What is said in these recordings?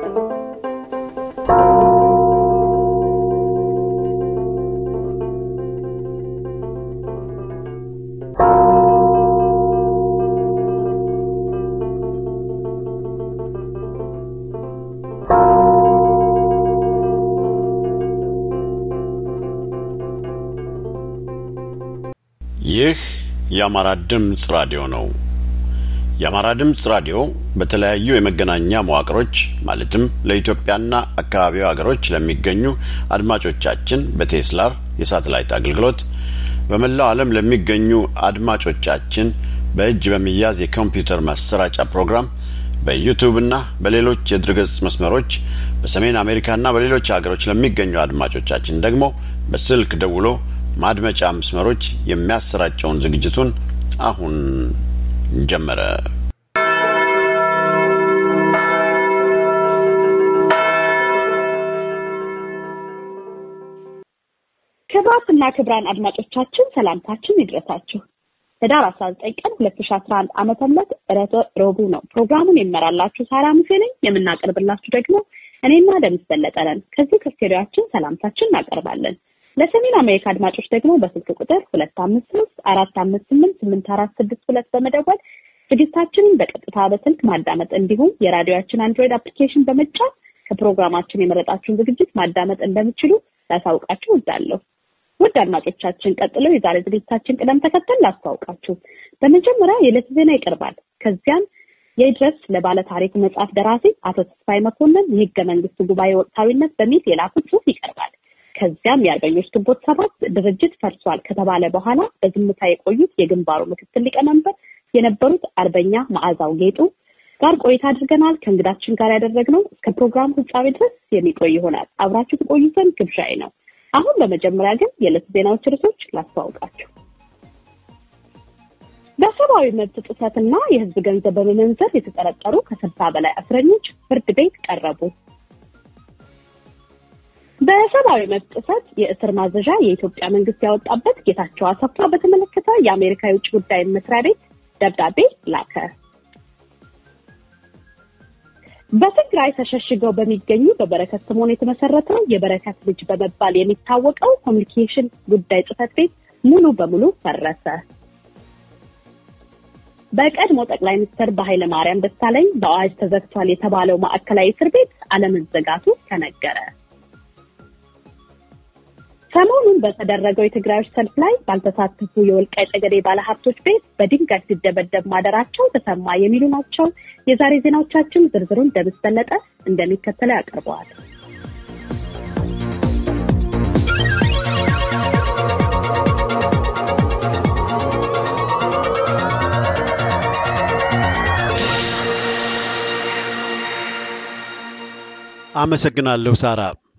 ይህ የአማራ ድምፅ ራዲዮ ነው። የአማራ ድምፅ ራዲዮ በተለያዩ የመገናኛ መዋቅሮች ማለትም ለኢትዮጵያና አካባቢው ሀገሮች ለሚገኙ አድማጮቻችን በቴስላር የሳተላይት አገልግሎት በመላው ዓለም ለሚገኙ አድማጮቻችን በእጅ በሚያዝ የኮምፒውተር ማሰራጫ ፕሮግራም በዩቱብና በሌሎች የድረገጽ መስመሮች በሰሜን አሜሪካና በሌሎች ሀገሮች ለሚገኙ አድማጮቻችን ደግሞ በስልክ ደውሎ ማድመጫ መስመሮች የሚያሰራጨውን ዝግጅቱን አሁን ጀመረ። ክቡራትና ክቡራን አድማጮቻችን ሰላምታችን ይድረሳችሁ። ህዳር 19 ቀን 2011 ዓመተ ምህረት ዕለተ ረቡዕ ነው። ፕሮግራሙን የመራላችሁ ሳራ ሙሴ ነኝ። የምናቀርብላችሁ ደግሞ እኔና ደምስ በለጠ ነን። ከዚህ ከስቱዲዮአችን ሰላምታችን እናቀርባለን። ለሰሜን አሜሪካ አድማጮች ደግሞ በስልክ ቁጥር ሁለት አምስት ሶስት አራት አምስት ስምንት ስምንት አራት ስድስት ሁለት በመደወል ዝግጅታችንን በቀጥታ በስልክ ማዳመጥ እንዲሁም የራዲዮችን አንድሮይድ አፕሊኬሽን በመጫን ከፕሮግራማችን የመረጣችሁን ዝግጅት ማዳመጥ እንደምችሉ ላሳውቃችሁ እወዳለሁ። ውድ አድማጮቻችን ቀጥሎ የዛሬ ዝግጅታችን ቅደም ተከተል ላስተዋውቃችሁ። በመጀመሪያ የዕለት ዜና ይቀርባል። ከዚያም የድረስ ለባለ ታሪክ መጽሐፍ ደራሲ አቶ ተስፋይ መኮንን የህገ መንግስት ጉባኤ ወቅታዊነት በሚል የላኩት ጽሁፍ ይቀርባል። ከዚያም የአርበኞች ግንቦት ሰባት ድርጅት ፈርሷል ከተባለ በኋላ በዝምታ የቆዩት የግንባሩ ምክትል ሊቀመንበር የነበሩት አርበኛ መዓዛው ጌጡ ጋር ቆይታ አድርገናል። ከእንግዳችን ጋር ያደረግነው እስከ ፕሮግራም ፍጻሜ ድረስ የሚቆይ ይሆናል። አብራችሁ ትቆዩ ዘንድ ግብዣዬ ነው። አሁን በመጀመሪያ ግን የዕለት ዜናዎች ርዕሶች ላስተዋውቃችሁ። በሰብአዊ መብት ጥሰትና የህዝብ ገንዘብ በመመንዘር የተጠረጠሩ ከስልሳ በላይ እስረኞች ፍርድ ቤት ቀረቡ። በሰብአዊ መብት ጥሰት የእስር ማዘዣ የኢትዮጵያ መንግስት ያወጣበት ጌታቸው አሰፋ በተመለከተ የአሜሪካ የውጭ ጉዳይ መስሪያ ቤት ደብዳቤ ላከ። በትግራይ ተሸሽገው በሚገኙ በበረከት ስምኦን የተመሰረተው የበረከት ልጅ በመባል የሚታወቀው ኮሚኒኬሽን ጉዳይ ጽህፈት ቤት ሙሉ በሙሉ ፈረሰ። በቀድሞ ጠቅላይ ሚኒስትር በኃይለ ማርያም ደሳለኝ በአዋጅ ተዘግቷል የተባለው ማዕከላዊ እስር ቤት አለመዘጋቱ ተነገረ። ሰሞኑን በተደረገው የትግራዮች ሰልፍ ላይ ባልተሳተፉ የወልቃይት ጠገዴ ባለሀብቶች ቤት በድንጋይ ሲደበደብ ማደራቸው ተሰማ የሚሉ ናቸው። የዛሬ ዜናዎቻችን ዝርዝሩን ደምስ በለጠ እንደሚከተለው ያቀርበዋል። አመሰግናለሁ ሳራ።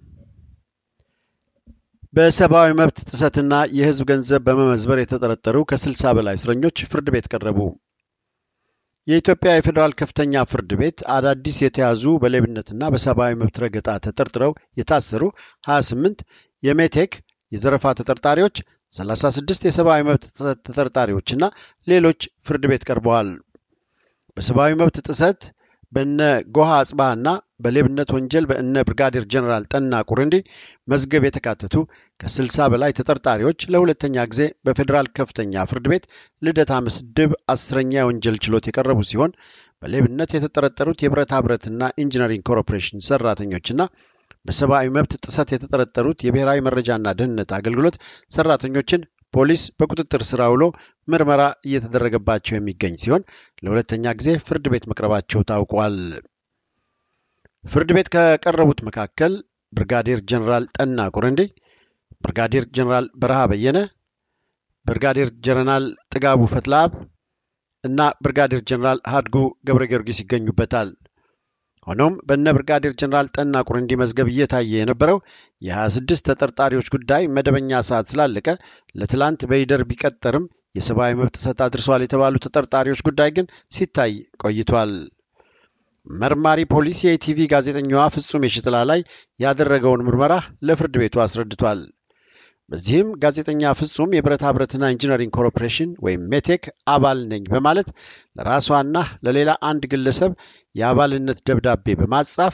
በሰብአዊ መብት ጥሰትና የህዝብ ገንዘብ በመመዝበር የተጠረጠሩ ከስልሳ በላይ እስረኞች ፍርድ ቤት ቀረቡ። የኢትዮጵያ የፌዴራል ከፍተኛ ፍርድ ቤት አዳዲስ የተያዙ በሌብነትና በሰብአዊ መብት ረገጣ ተጠርጥረው የታሰሩ 28 የሜቴክ የዘረፋ ተጠርጣሪዎች፣ 36 የሰብአዊ መብት ጥሰት ተጠርጣሪዎችና ሌሎች ፍርድ ቤት ቀርበዋል። በሰብአዊ መብት ጥሰት በነ ጎሃ አጽባህና በሌብነት ወንጀል በእነ ብርጋዴር ጀነራል ጠና ቁርንዲ መዝገብ የተካተቱ ከ60 በላይ ተጠርጣሪዎች ለሁለተኛ ጊዜ በፌዴራል ከፍተኛ ፍርድ ቤት ልደታ ምድብ አስረኛ የወንጀል ችሎት የቀረቡ ሲሆን በሌብነት የተጠረጠሩት የብረታ ብረትና ኢንጂነሪንግ ኮርፖሬሽን ሰራተኞችና በሰብአዊ መብት ጥሰት የተጠረጠሩት የብሔራዊ መረጃና ደህንነት አገልግሎት ሰራተኞችን ፖሊስ በቁጥጥር ስር አውሎ ምርመራ እየተደረገባቸው የሚገኝ ሲሆን ለሁለተኛ ጊዜ ፍርድ ቤት መቅረባቸው ታውቋል። ፍርድ ቤት ከቀረቡት መካከል ብርጋዴር ጀኔራል ጠና ቁረንዴ፣ ብርጋዴር ጀኔራል በረሃ በየነ፣ ብርጋዴር ጀነራል ጥጋቡ ፈትለአብ እና ብርጋዴር ጀኔራል ሀድጉ ገብረ ጊዮርጊስ ይገኙበታል። ሆኖም በነ ብርጋዴር ጀኔራል ጠና ቁርንዲ መዝገብ እየታየ የነበረው የ26 ተጠርጣሪዎች ጉዳይ መደበኛ ሰዓት ስላለቀ ለትላንት በይደር ቢቀጠርም የሰብአዊ መብት ጥሰት አድርሰዋል የተባሉ ተጠርጣሪዎች ጉዳይ ግን ሲታይ ቆይቷል። መርማሪ ፖሊስ የኢቲቪ ጋዜጠኛዋ ፍጹም የሽጥላ ላይ ያደረገውን ምርመራ ለፍርድ ቤቱ አስረድቷል። በዚህም ጋዜጠኛ ፍጹም የብረታ ብረትና ኢንጂነሪንግ ኮርፖሬሽን ወይም ሜቴክ አባል ነኝ በማለት ለራሷና ለሌላ አንድ ግለሰብ የአባልነት ደብዳቤ በማጻፍ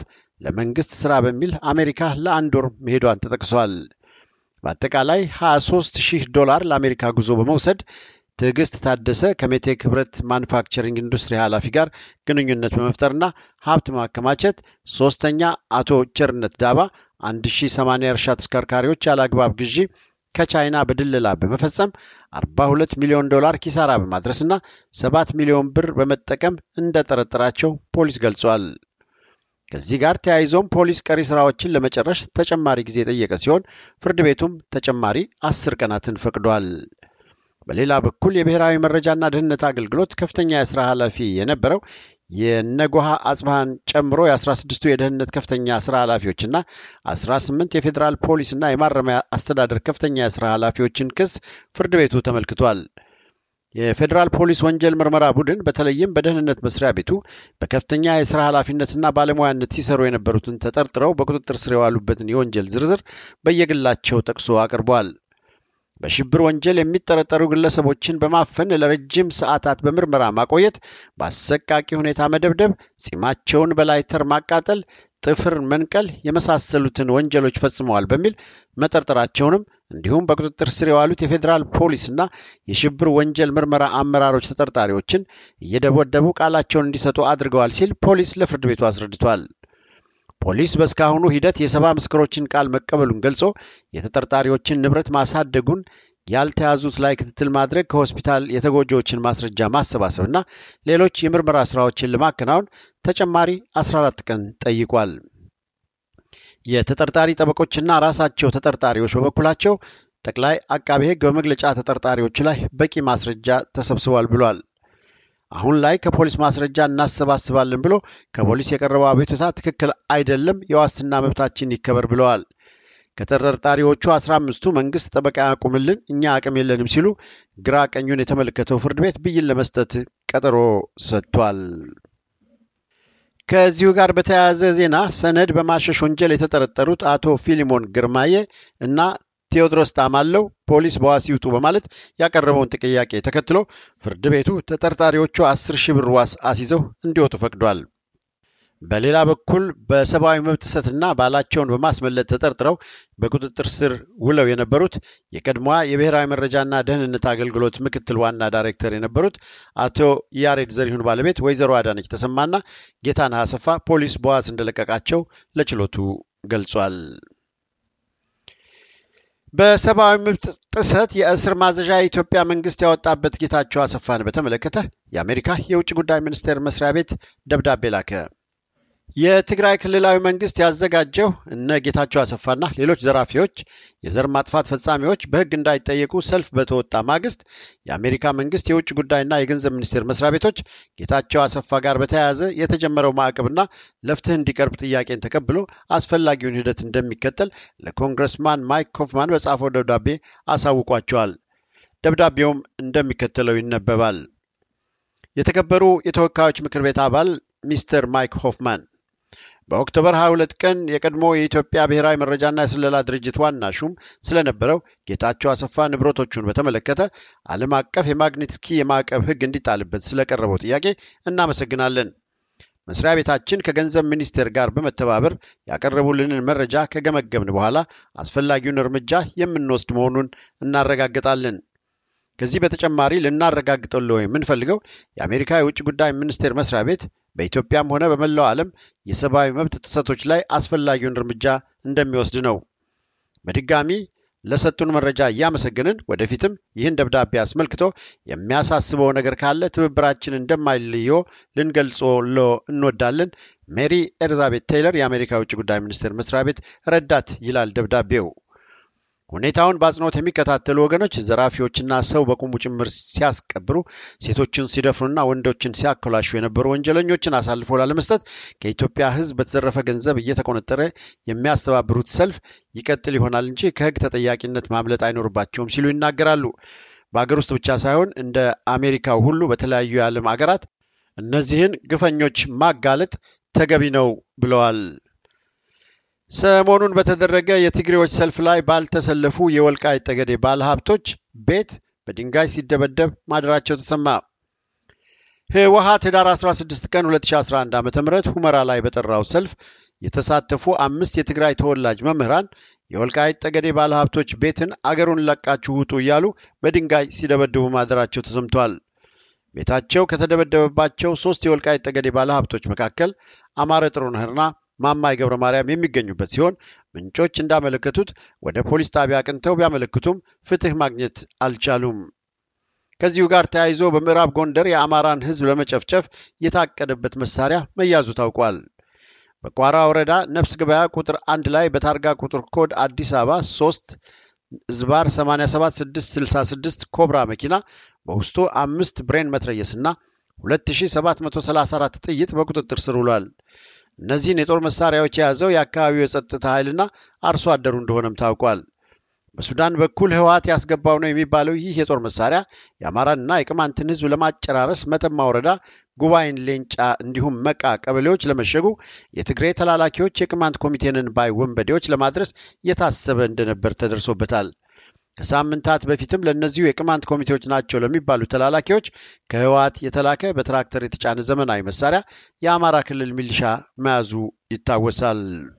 ለመንግስት ስራ በሚል አሜሪካ ለአንድ ወር መሄዷን ተጠቅሷል። በአጠቃላይ 23 ሺህ ዶላር ለአሜሪካ ጉዞ በመውሰድ ትዕግስት ታደሰ ከሜቴክ ህብረት ማኑፋክቸሪንግ ኢንዱስትሪ ኃላፊ ጋር ግንኙነት በመፍጠርና ሀብት ማከማቸት፣ ሶስተኛ አቶ ቸርነት ዳባ 1080 የእርሻ ተሽከርካሪዎች ያለ አግባብ ግዢ ከቻይና በድለላ በመፈጸም 42 ሚሊዮን ዶላር ኪሳራ በማድረስና 7 ሚሊዮን ብር በመጠቀም እንደጠረጠራቸው ፖሊስ ገልጿል። ከዚህ ጋር ተያይዞም ፖሊስ ቀሪ ስራዎችን ለመጨረስ ተጨማሪ ጊዜ የጠየቀ ሲሆን ፍርድ ቤቱም ተጨማሪ አስር ቀናትን ፈቅዷል። በሌላ በኩል የብሔራዊ መረጃና ደህንነት አገልግሎት ከፍተኛ የስራ ኃላፊ የነበረው የነጎሃ አጽባሃን ጨምሮ የ16ቱ የደህንነት ከፍተኛ ስራ ኃላፊዎችና 18 የፌዴራል ፖሊስና የማረሚያ አስተዳደር ከፍተኛ የስራ ኃላፊዎችን ክስ ፍርድ ቤቱ ተመልክቷል። የፌዴራል ፖሊስ ወንጀል ምርመራ ቡድን በተለይም በደህንነት መስሪያ ቤቱ በከፍተኛ የስራ ኃላፊነትና ባለሙያነት ሲሰሩ የነበሩትን ተጠርጥረው በቁጥጥር ስር የዋሉበትን የወንጀል ዝርዝር በየግላቸው ጠቅሶ አቅርቧል። በሽብር ወንጀል የሚጠረጠሩ ግለሰቦችን በማፈን ለረጅም ሰዓታት በምርመራ ማቆየት፣ በአሰቃቂ ሁኔታ መደብደብ፣ ጺማቸውን በላይተር ማቃጠል፣ ጥፍር መንቀል የመሳሰሉትን ወንጀሎች ፈጽመዋል በሚል መጠርጠራቸውንም እንዲሁም በቁጥጥር ስር የዋሉት የፌዴራል ፖሊስና የሽብር ወንጀል ምርመራ አመራሮች ተጠርጣሪዎችን እየደበደቡ ቃላቸውን እንዲሰጡ አድርገዋል ሲል ፖሊስ ለፍርድ ቤቱ አስረድቷል። ፖሊስ በእስካሁኑ ሂደት የሰባ ምስክሮችን ቃል መቀበሉን ገልጾ የተጠርጣሪዎችን ንብረት ማሳደጉን፣ ያልተያዙት ላይ ክትትል ማድረግ፣ ከሆስፒታል የተጎጂዎችን ማስረጃ ማሰባሰብና ሌሎች የምርመራ ስራዎችን ለማከናወን ተጨማሪ 14 ቀን ጠይቋል። የተጠርጣሪ ጠበቆችና ራሳቸው ተጠርጣሪዎች በበኩላቸው ጠቅላይ አቃቤ ሕግ በመግለጫ ተጠርጣሪዎች ላይ በቂ ማስረጃ ተሰብስቧል ብሏል። አሁን ላይ ከፖሊስ ማስረጃ እናሰባስባለን ብሎ ከፖሊስ የቀረበው አቤቱታ ትክክል አይደለም፣ የዋስትና መብታችን ይከበር ብለዋል። ከተጠርጣሪዎቹ አስራ አምስቱ መንግስት ጠበቃ ያቁምልን፣ እኛ አቅም የለንም ሲሉ ግራ ቀኙን የተመለከተው ፍርድ ቤት ብይን ለመስጠት ቀጠሮ ሰጥቷል። ከዚሁ ጋር በተያያዘ ዜና ሰነድ በማሸሽ ወንጀል የተጠረጠሩት አቶ ፊሊሞን ግርማዬ እና ቴዎድሮስ ጣማለው ፖሊስ በዋስ ይውጡ በማለት ያቀረበውን ጥያቄ ተከትሎ ፍርድ ቤቱ ተጠርጣሪዎቹ አስር ሺህ ብር ዋስ አስይዘው እንዲወጡ ፈቅዷል። በሌላ በኩል በሰብአዊ መብት ጥሰትና ባላቸውን በማስመለጥ ተጠርጥረው በቁጥጥር ስር ውለው የነበሩት የቀድሞዋ የብሔራዊ መረጃና ደህንነት አገልግሎት ምክትል ዋና ዳይሬክተር የነበሩት አቶ ያሬድ ዘሪሁን ባለቤት ወይዘሮ አዳነች ተሰማና ጌታነህ አሰፋ ፖሊስ በዋስ እንደለቀቃቸው ለችሎቱ ገልጿል። በሰብአዊ መብት ጥሰት የእስር ማዘዣ የኢትዮጵያ መንግስት ያወጣበት ጌታቸው አሰፋን በተመለከተ የአሜሪካ የውጭ ጉዳይ ሚኒስቴር መስሪያ ቤት ደብዳቤ ላከ። የትግራይ ክልላዊ መንግስት ያዘጋጀው እነ ጌታቸው አሰፋና ሌሎች ዘራፊዎች፣ የዘር ማጥፋት ፈጻሚዎች በሕግ እንዳይጠየቁ ሰልፍ በተወጣ ማግስት የአሜሪካ መንግስት የውጭ ጉዳይና የገንዘብ ሚኒስቴር መስሪያ ቤቶች ጌታቸው አሰፋ ጋር በተያያዘ የተጀመረው ማዕቀብና ለፍትህ እንዲቀርብ ጥያቄን ተቀብሎ አስፈላጊውን ሂደት እንደሚከተል ለኮንግረስማን ማይክ ኮፍማን በጻፈው ደብዳቤ አሳውቋቸዋል። ደብዳቤውም እንደሚከተለው ይነበባል። የተከበሩ የተወካዮች ምክር ቤት አባል ሚስተር ማይክ ሆፍማን በኦክቶበር 22 ቀን የቀድሞ የኢትዮጵያ ብሔራዊ መረጃና የስለላ ድርጅት ዋና ሹም ስለነበረው ጌታቸው አሰፋ ንብረቶቹን በተመለከተ ዓለም አቀፍ የማግኒትስኪ የማዕቀብ ሕግ እንዲጣልበት ስለቀረበው ጥያቄ እናመሰግናለን። መስሪያ ቤታችን ከገንዘብ ሚኒስቴር ጋር በመተባበር ያቀረቡልንን መረጃ ከገመገብን በኋላ አስፈላጊውን እርምጃ የምንወስድ መሆኑን እናረጋግጣለን። ከዚህ በተጨማሪ ልናረጋግጠለው የምንፈልገው የአሜሪካ የውጭ ጉዳይ ሚኒስቴር መስሪያ ቤት በኢትዮጵያም ሆነ በመላው ዓለም የሰብአዊ መብት ጥሰቶች ላይ አስፈላጊውን እርምጃ እንደሚወስድ ነው። በድጋሚ ለሰጡን መረጃ እያመሰገንን ወደፊትም ይህን ደብዳቤ አስመልክቶ የሚያሳስበው ነገር ካለ ትብብራችን እንደማይለዮ ልንገልጾሎ እንወዳለን። ሜሪ ኤልዛቤት ቴይለር የአሜሪካ የውጭ ጉዳይ ሚኒስቴር መስሪያ ቤት ረዳት ይላል ደብዳቤው። ሁኔታውን በአጽንኦት የሚከታተሉ ወገኖች ዘራፊዎችና ሰው በቁሙ ጭምር ሲያስቀብሩ፣ ሴቶችን ሲደፍሩና ወንዶችን ሲያኮላሹ የነበሩ ወንጀለኞችን አሳልፎ ላለመስጠት ከኢትዮጵያ ሕዝብ በተዘረፈ ገንዘብ እየተቆነጠረ የሚያስተባብሩት ሰልፍ ይቀጥል ይሆናል እንጂ ከሕግ ተጠያቂነት ማምለጥ አይኖርባቸውም ሲሉ ይናገራሉ። በአገር ውስጥ ብቻ ሳይሆን እንደ አሜሪካው ሁሉ በተለያዩ የዓለም አገራት እነዚህን ግፈኞች ማጋለጥ ተገቢ ነው ብለዋል። ሰሞኑን በተደረገ የትግሬዎች ሰልፍ ላይ ባልተሰለፉ የወልቃይት ጠገዴ ባለሀብቶች ቤት በድንጋይ ሲደበደብ ማደራቸው ተሰማ። ህወሓት ህዳር 16 ቀን 2011 ዓ ም ሁመራ ላይ በጠራው ሰልፍ የተሳተፉ አምስት የትግራይ ተወላጅ መምህራን የወልቃይት ጠገዴ ባለሀብቶች ቤትን አገሩን ለቃችሁ ውጡ እያሉ በድንጋይ ሲደበድቡ ማደራቸው ተሰምቷል። ቤታቸው ከተደበደበባቸው ሶስት የወልቃይት ጠገዴ ባለሀብቶች መካከል አማረ ጥሩነህና ማማይ ገብረ ማርያም የሚገኙበት ሲሆን ምንጮች እንዳመለከቱት ወደ ፖሊስ ጣቢያ አቅንተው ቢያመለክቱም ፍትህ ማግኘት አልቻሉም። ከዚሁ ጋር ተያይዞ በምዕራብ ጎንደር የአማራን ሕዝብ ለመጨፍጨፍ የታቀደበት መሳሪያ መያዙ ታውቋል። በቋራ ወረዳ ነፍስ ገበያ ቁጥር አንድ ላይ በታርጋ ቁጥር ኮድ አዲስ አበባ 3 ዝባር 87666 ኮብራ መኪና በውስጡ አምስት ብሬን መትረየስና 2734 ጥይት በቁጥጥር ስር ውሏል። እነዚህን የጦር መሳሪያዎች የያዘው የአካባቢው የጸጥታ ኃይልና አርሶ አደሩ እንደሆነም ታውቋል። በሱዳን በኩል ህወሓት ያስገባው ነው የሚባለው ይህ የጦር መሳሪያ የአማራንና የቅማንትን ህዝብ ለማጨራረስ መተማ ወረዳ ጉባኤን፣ ሌንጫ እንዲሁም መቃ ቀበሌዎች ለመሸጉ የትግሬ ተላላኪዎች የቅማንት ኮሚቴንን ባይ ወንበዴዎች ለማድረስ የታሰበ እንደነበር ተደርሶበታል። ከሳምንታት በፊትም ለእነዚሁ የቅማንት ኮሚቴዎች ናቸው ለሚባሉ ተላላኪዎች ከህወሓት የተላከ በትራክተር የተጫነ ዘመናዊ መሳሪያ የአማራ ክልል ሚሊሻ መያዙ ይታወሳል።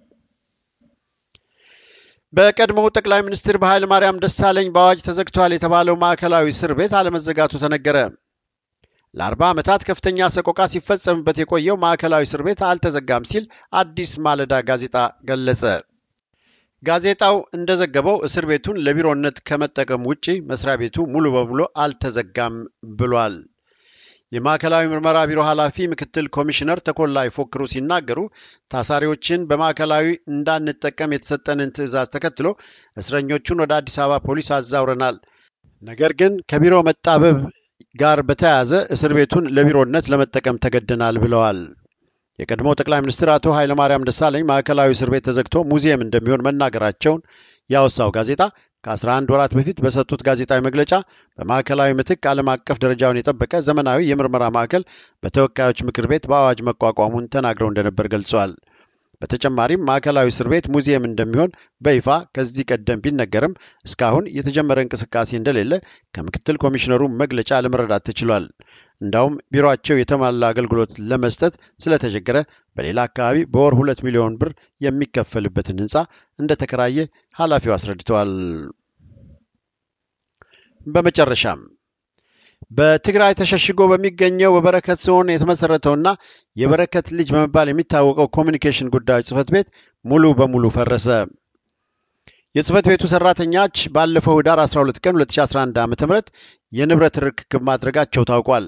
በቀድሞው ጠቅላይ ሚኒስትር በኃይለ ማርያም ደሳለኝ በአዋጅ ተዘግቷል የተባለው ማዕከላዊ እስር ቤት አለመዘጋቱ ተነገረ። ለአርባ ዓመታት ከፍተኛ ሰቆቃ ሲፈጸምበት የቆየው ማዕከላዊ እስር ቤት አልተዘጋም ሲል አዲስ ማለዳ ጋዜጣ ገለጸ። ጋዜጣው እንደዘገበው እስር ቤቱን ለቢሮነት ከመጠቀም ውጪ መስሪያ ቤቱ ሙሉ በሙሉ አልተዘጋም ብሏል። የማዕከላዊ ምርመራ ቢሮ ኃላፊ ምክትል ኮሚሽነር ተኮላ ይፎክሩ ሲናገሩ ታሳሪዎችን በማዕከላዊ እንዳንጠቀም የተሰጠንን ትዕዛዝ ተከትሎ እስረኞቹን ወደ አዲስ አበባ ፖሊስ አዛውረናል። ነገር ግን ከቢሮ መጣበብ ጋር በተያያዘ እስር ቤቱን ለቢሮነት ለመጠቀም ተገደናል ብለዋል። የቀድሞው ጠቅላይ ሚኒስትር አቶ ኃይለማርያም ደሳለኝ ማዕከላዊ እስር ቤት ተዘግቶ ሙዚየም እንደሚሆን መናገራቸውን ያወሳው ጋዜጣ ከ11 ወራት በፊት በሰጡት ጋዜጣዊ መግለጫ በማዕከላዊ ምትክ ዓለም አቀፍ ደረጃውን የጠበቀ ዘመናዊ የምርመራ ማዕከል በተወካዮች ምክር ቤት በአዋጅ መቋቋሙን ተናግረው እንደነበር ገልጸዋል። በተጨማሪም ማዕከላዊ እስር ቤት ሙዚየም እንደሚሆን በይፋ ከዚህ ቀደም ቢነገርም እስካሁን የተጀመረ እንቅስቃሴ እንደሌለ ከምክትል ኮሚሽነሩ መግለጫ ለመረዳት ተችሏል። እንዳውም ቢሮአቸው የተሟላ አገልግሎት ለመስጠት ስለተቸገረ በሌላ አካባቢ በወር ሁለት ሚሊዮን ብር የሚከፈልበትን ህንፃ እንደተከራየ ኃላፊው አስረድተዋል። በመጨረሻም በትግራይ ተሸሽጎ በሚገኘው በበረከት ዞን የተመሰረተውና የበረከት ልጅ በመባል የሚታወቀው ኮሚኒኬሽን ጉዳዮች ጽህፈት ቤት ሙሉ በሙሉ ፈረሰ። የጽህፈት ቤቱ ሰራተኞች ባለፈው ህዳር 12 ቀን 2011 ዓ ም የንብረት ርክክብ ማድረጋቸው ታውቋል።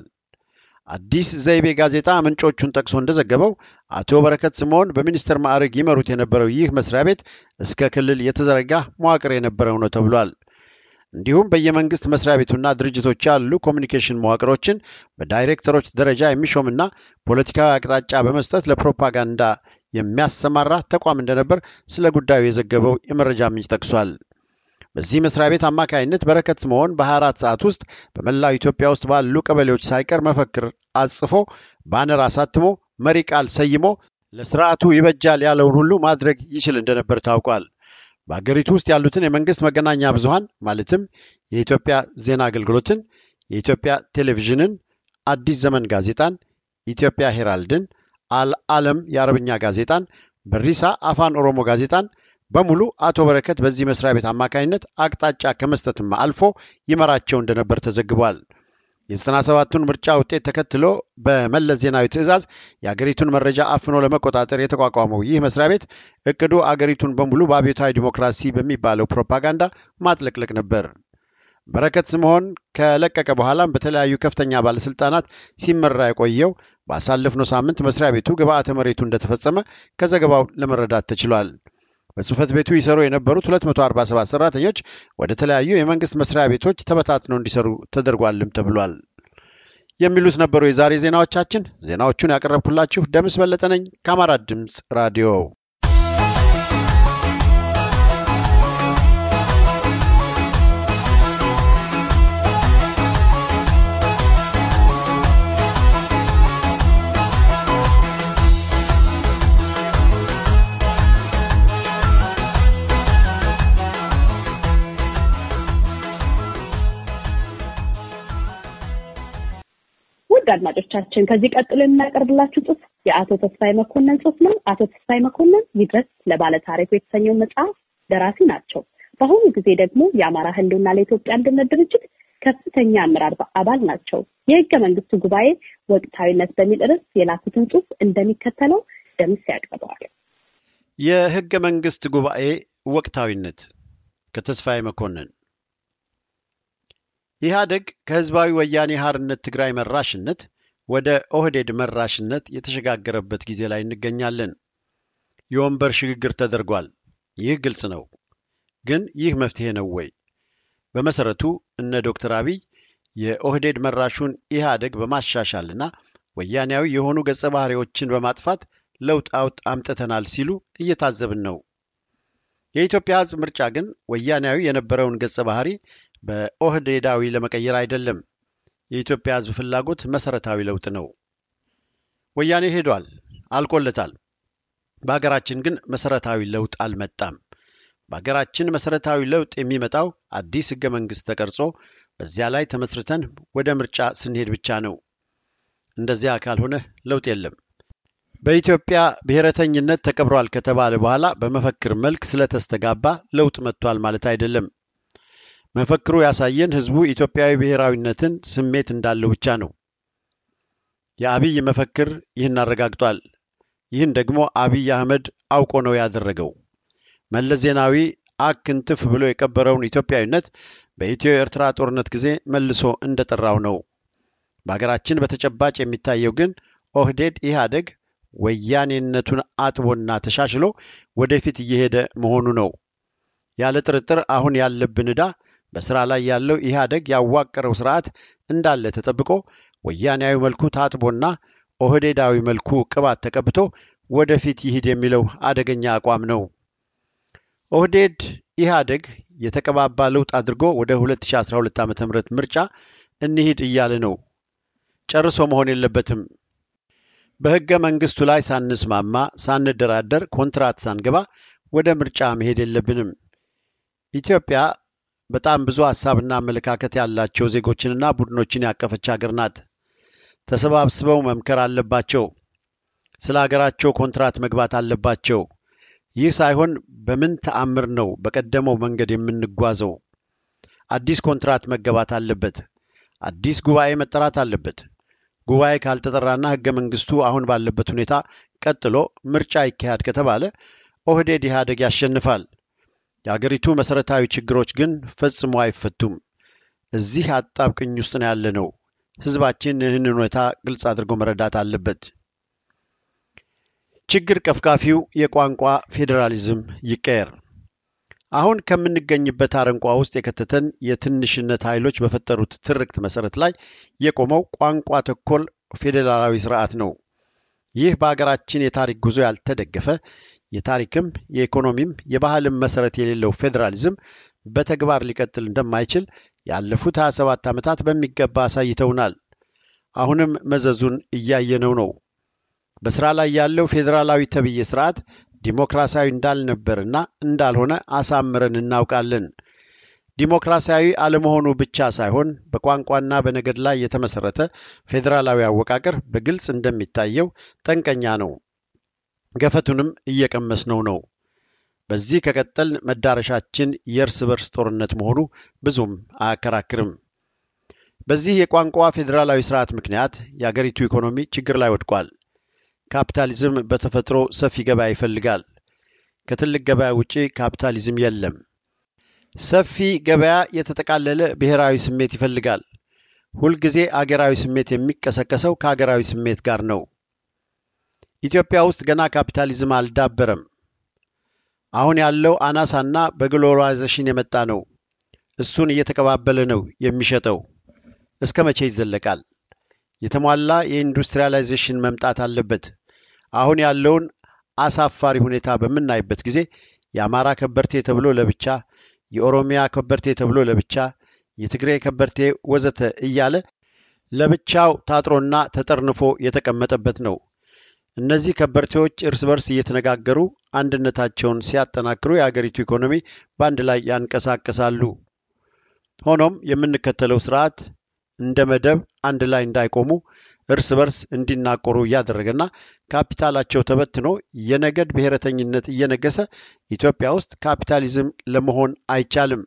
አዲስ ዘይቤ ጋዜጣ ምንጮቹን ጠቅሶ እንደዘገበው አቶ በረከት ስምዖን በሚኒስትር ማዕረግ ይመሩት የነበረው ይህ መስሪያ ቤት እስከ ክልል የተዘረጋ መዋቅር የነበረው ነው ተብሏል። እንዲሁም በየመንግስት መስሪያ ቤቱና ድርጅቶች ያሉ ኮሚኒኬሽን መዋቅሮችን በዳይሬክተሮች ደረጃ የሚሾምና ፖለቲካዊ አቅጣጫ በመስጠት ለፕሮፓጋንዳ የሚያሰማራ ተቋም እንደነበር ስለ ጉዳዩ የዘገበው የመረጃ ምንጭ ጠቅሷል። በዚህ መስሪያ ቤት አማካይነት በረከት ስምዖን በ24 ሰዓት ውስጥ በመላው ኢትዮጵያ ውስጥ ባሉ ቀበሌዎች ሳይቀር መፈክር አጽፎ ባነር አሳትሞ መሪ ቃል ሰይሞ ለስርዓቱ ይበጃል ያለውን ሁሉ ማድረግ ይችል እንደነበር ታውቋል። በአገሪቱ ውስጥ ያሉትን የመንግስት መገናኛ ብዙሃን ማለትም የኢትዮጵያ ዜና አገልግሎትን፣ የኢትዮጵያ ቴሌቪዥንን፣ አዲስ ዘመን ጋዜጣን፣ ኢትዮጵያ ሄራልድን፣ አልዓለም የአረብኛ ጋዜጣን፣ በሪሳ አፋን ኦሮሞ ጋዜጣን በሙሉ አቶ በረከት በዚህ መስሪያ ቤት አማካኝነት አቅጣጫ ከመስጠትም አልፎ ይመራቸው እንደነበር ተዘግቧል። የዘጠና ሰባቱን ምርጫ ውጤት ተከትሎ በመለስ ዜናዊ ትዕዛዝ የአገሪቱን መረጃ አፍኖ ለመቆጣጠር የተቋቋመው ይህ መስሪያ ቤት እቅዱ አገሪቱን በሙሉ በአብዮታዊ ዲሞክራሲ በሚባለው ፕሮፓጋንዳ ማጥለቅለቅ ነበር። በረከት ስምዖን ከለቀቀ በኋላም በተለያዩ ከፍተኛ ባለስልጣናት ሲመራ የቆየው ባሳለፍነው ሳምንት መስሪያ ቤቱ ግብአተ መሬቱ እንደተፈጸመ ከዘገባው ለመረዳት ተችሏል። በጽህፈት ቤቱ ይሰሩ የነበሩት 247 ሰራተኞች ወደ ተለያዩ የመንግስት መስሪያ ቤቶች ተበታትነው እንዲሰሩ ተደርጓልም ተብሏል። የሚሉት ነበሩ የዛሬ ዜናዎቻችን። ዜናዎቹን ያቀረብኩላችሁ ደምስ በለጠ ነኝ ከአማራ ድምፅ ራዲዮ። ውድ አድማጮቻችን ከዚህ ቀጥሎ የምናቀርብላችሁ ጽሑፍ የአቶ ተስፋዬ መኮንን ጽሑፍ ነው። አቶ ተስፋዬ መኮንን ይድረስ ለባለ ታሪኩ የተሰኘው መጽሐፍ ደራሲ ናቸው። በአሁኑ ጊዜ ደግሞ የአማራ ህልውና ለኢትዮጵያ አንድነት ድርጅት ከፍተኛ አመራር አባል ናቸው። የህገ መንግስቱ ጉባኤ ወቅታዊነት በሚል ርዕስ የላኩትን ጽሑፍ እንደሚከተለው ደምስ ያቀርበዋል። የህገ መንግስት ጉባኤ ወቅታዊነት ከተስፋዬ መኮንን ኢህአደግ ከህዝባዊ ወያኔ ሀርነት ትግራይ መራሽነት ወደ ኦህዴድ መራሽነት የተሸጋገረበት ጊዜ ላይ እንገኛለን። የወንበር ሽግግር ተደርጓል። ይህ ግልጽ ነው። ግን ይህ መፍትሄ ነው ወይ? በመሰረቱ እነ ዶክተር አብይ የኦህዴድ መራሹን ኢህአደግ በማሻሻልና ወያኔያዊ የሆኑ ገጸ ባህሪዎችን በማጥፋት ለውጥ አውጥ አምጥተናል ሲሉ እየታዘብን ነው። የኢትዮጵያ ህዝብ ምርጫ ግን ወያኔያዊ የነበረውን ገጸ ባህሪ በኦህዴዳዊ ለመቀየር አይደለም። የኢትዮጵያ ህዝብ ፍላጎት መሰረታዊ ለውጥ ነው። ወያኔ ሄዷል፣ አልቆለታል። በሀገራችን ግን መሰረታዊ ለውጥ አልመጣም። በሀገራችን መሰረታዊ ለውጥ የሚመጣው አዲስ ህገ መንግስት ተቀርጾ በዚያ ላይ ተመስርተን ወደ ምርጫ ስንሄድ ብቻ ነው። እንደዚያ ካልሆነ ለውጥ የለም። በኢትዮጵያ ብሔረተኝነት ተቀብሯል ከተባለ በኋላ በመፈክር መልክ ስለተስተጋባ ለውጥ መጥቷል ማለት አይደለም። መፈክሩ ያሳየን ህዝቡ ኢትዮጵያዊ ብሔራዊነትን ስሜት እንዳለው ብቻ ነው። የአብይ መፈክር ይህን አረጋግጧል። ይህን ደግሞ አብይ አህመድ አውቆ ነው ያደረገው። መለስ ዜናዊ አክንትፍ ብሎ የቀበረውን ኢትዮጵያዊነት በኢትዮ ኤርትራ ጦርነት ጊዜ መልሶ እንደጠራው ነው። በሀገራችን በተጨባጭ የሚታየው ግን ኦህዴድ ኢህአደግ ወያኔነቱን አጥቦና ተሻሽሎ ወደፊት እየሄደ መሆኑ ነው። ያለ ጥርጥር አሁን ያለብን ዕዳ በስራ ላይ ያለው ኢህአደግ ያዋቀረው ስርዓት እንዳለ ተጠብቆ ወያኔያዊ መልኩ ታጥቦና ኦህዴዳዊ መልኩ ቅባት ተቀብቶ ወደፊት ይሂድ የሚለው አደገኛ አቋም ነው። ኦህዴድ ኢህአደግ የተቀባባ ለውጥ አድርጎ ወደ 2012 ዓ ም ምርጫ እንሂድ እያለ ነው። ጨርሶ መሆን የለበትም። በህገ መንግስቱ ላይ ሳንስማማ፣ ሳንደራደር፣ ኮንትራት ሳንገባ ወደ ምርጫ መሄድ የለብንም። ኢትዮጵያ በጣም ብዙ ሀሳብና አመለካከት ያላቸው ዜጎችንና ቡድኖችን ያቀፈች ሀገር ናት። ተሰባስበው መምከር አለባቸው። ስለ ሀገራቸው ኮንትራት መግባት አለባቸው። ይህ ሳይሆን በምን ተአምር ነው በቀደመው መንገድ የምንጓዘው? አዲስ ኮንትራት መገባት አለበት። አዲስ ጉባኤ መጠራት አለበት። ጉባኤ ካልተጠራና ህገ መንግስቱ አሁን ባለበት ሁኔታ ቀጥሎ ምርጫ ይካሄድ ከተባለ ኦህዴድ ኢህአደግ ያሸንፋል። የአገሪቱ መሰረታዊ ችግሮች ግን ፈጽሞ አይፈቱም። እዚህ አጣብቅኝ ውስጥ ነው ያለ ነው። ህዝባችን ይህን ሁኔታ ግልጽ አድርጎ መረዳት አለበት። ችግር ቀፍቃፊው የቋንቋ ፌዴራሊዝም ይቀየር። አሁን ከምንገኝበት አረንቋ ውስጥ የከተተን የትንሽነት ኃይሎች በፈጠሩት ትርክት መሰረት ላይ የቆመው ቋንቋ ተኮር ፌዴራላዊ ስርዓት ነው። ይህ በሀገራችን የታሪክ ጉዞ ያልተደገፈ የታሪክም የኢኮኖሚም የባህልም መሰረት የሌለው ፌዴራሊዝም በተግባር ሊቀጥል እንደማይችል ያለፉት 27 ዓመታት በሚገባ አሳይተውናል። አሁንም መዘዙን እያየነው ነው። በስራ ላይ ያለው ፌዴራላዊ ተብዬ ስርዓት ዲሞክራሲያዊ እንዳልነበርና እንዳልሆነ አሳምረን እናውቃለን። ዲሞክራሲያዊ አለመሆኑ ብቻ ሳይሆን በቋንቋና በነገድ ላይ የተመሰረተ ፌዴራላዊ አወቃቀር በግልጽ እንደሚታየው ጠንቀኛ ነው። ገፈቱንም እየቀመስነው ነው። በዚህ ከቀጠል መዳረሻችን የእርስ በርስ ጦርነት መሆኑ ብዙም አያከራክርም። በዚህ የቋንቋ ፌዴራላዊ ስርዓት ምክንያት የአገሪቱ ኢኮኖሚ ችግር ላይ ወድቋል። ካፒታሊዝም በተፈጥሮ ሰፊ ገበያ ይፈልጋል። ከትልቅ ገበያ ውጪ ካፒታሊዝም የለም። ሰፊ ገበያ የተጠቃለለ ብሔራዊ ስሜት ይፈልጋል። ሁልጊዜ አገራዊ ስሜት የሚቀሰቀሰው ከአገራዊ ስሜት ጋር ነው። ኢትዮጵያ ውስጥ ገና ካፒታሊዝም አልዳበረም። አሁን ያለው አናሳና በግሎባላይዜሽን የመጣ ነው። እሱን እየተቀባበለ ነው የሚሸጠው። እስከ መቼ ይዘለቃል? የተሟላ የኢንዱስትሪያላይዜሽን መምጣት አለበት። አሁን ያለውን አሳፋሪ ሁኔታ በምናይበት ጊዜ የአማራ ከበርቴ ተብሎ ለብቻ፣ የኦሮሚያ ከበርቴ ተብሎ ለብቻ፣ የትግሬ ከበርቴ ወዘተ እያለ ለብቻው ታጥሮና ተጠርንፎ የተቀመጠበት ነው። እነዚህ ከበርቴዎች እርስ በርስ እየተነጋገሩ አንድነታቸውን ሲያጠናክሩ የአገሪቱ ኢኮኖሚ በአንድ ላይ ያንቀሳቅሳሉ። ሆኖም የምንከተለው ስርዓት እንደ መደብ አንድ ላይ እንዳይቆሙ እርስ በርስ እንዲናቆሩ እያደረገና ካፒታላቸው ተበትኖ የነገድ ብሔረተኝነት እየነገሰ ኢትዮጵያ ውስጥ ካፒታሊዝም ለመሆን አይቻልም።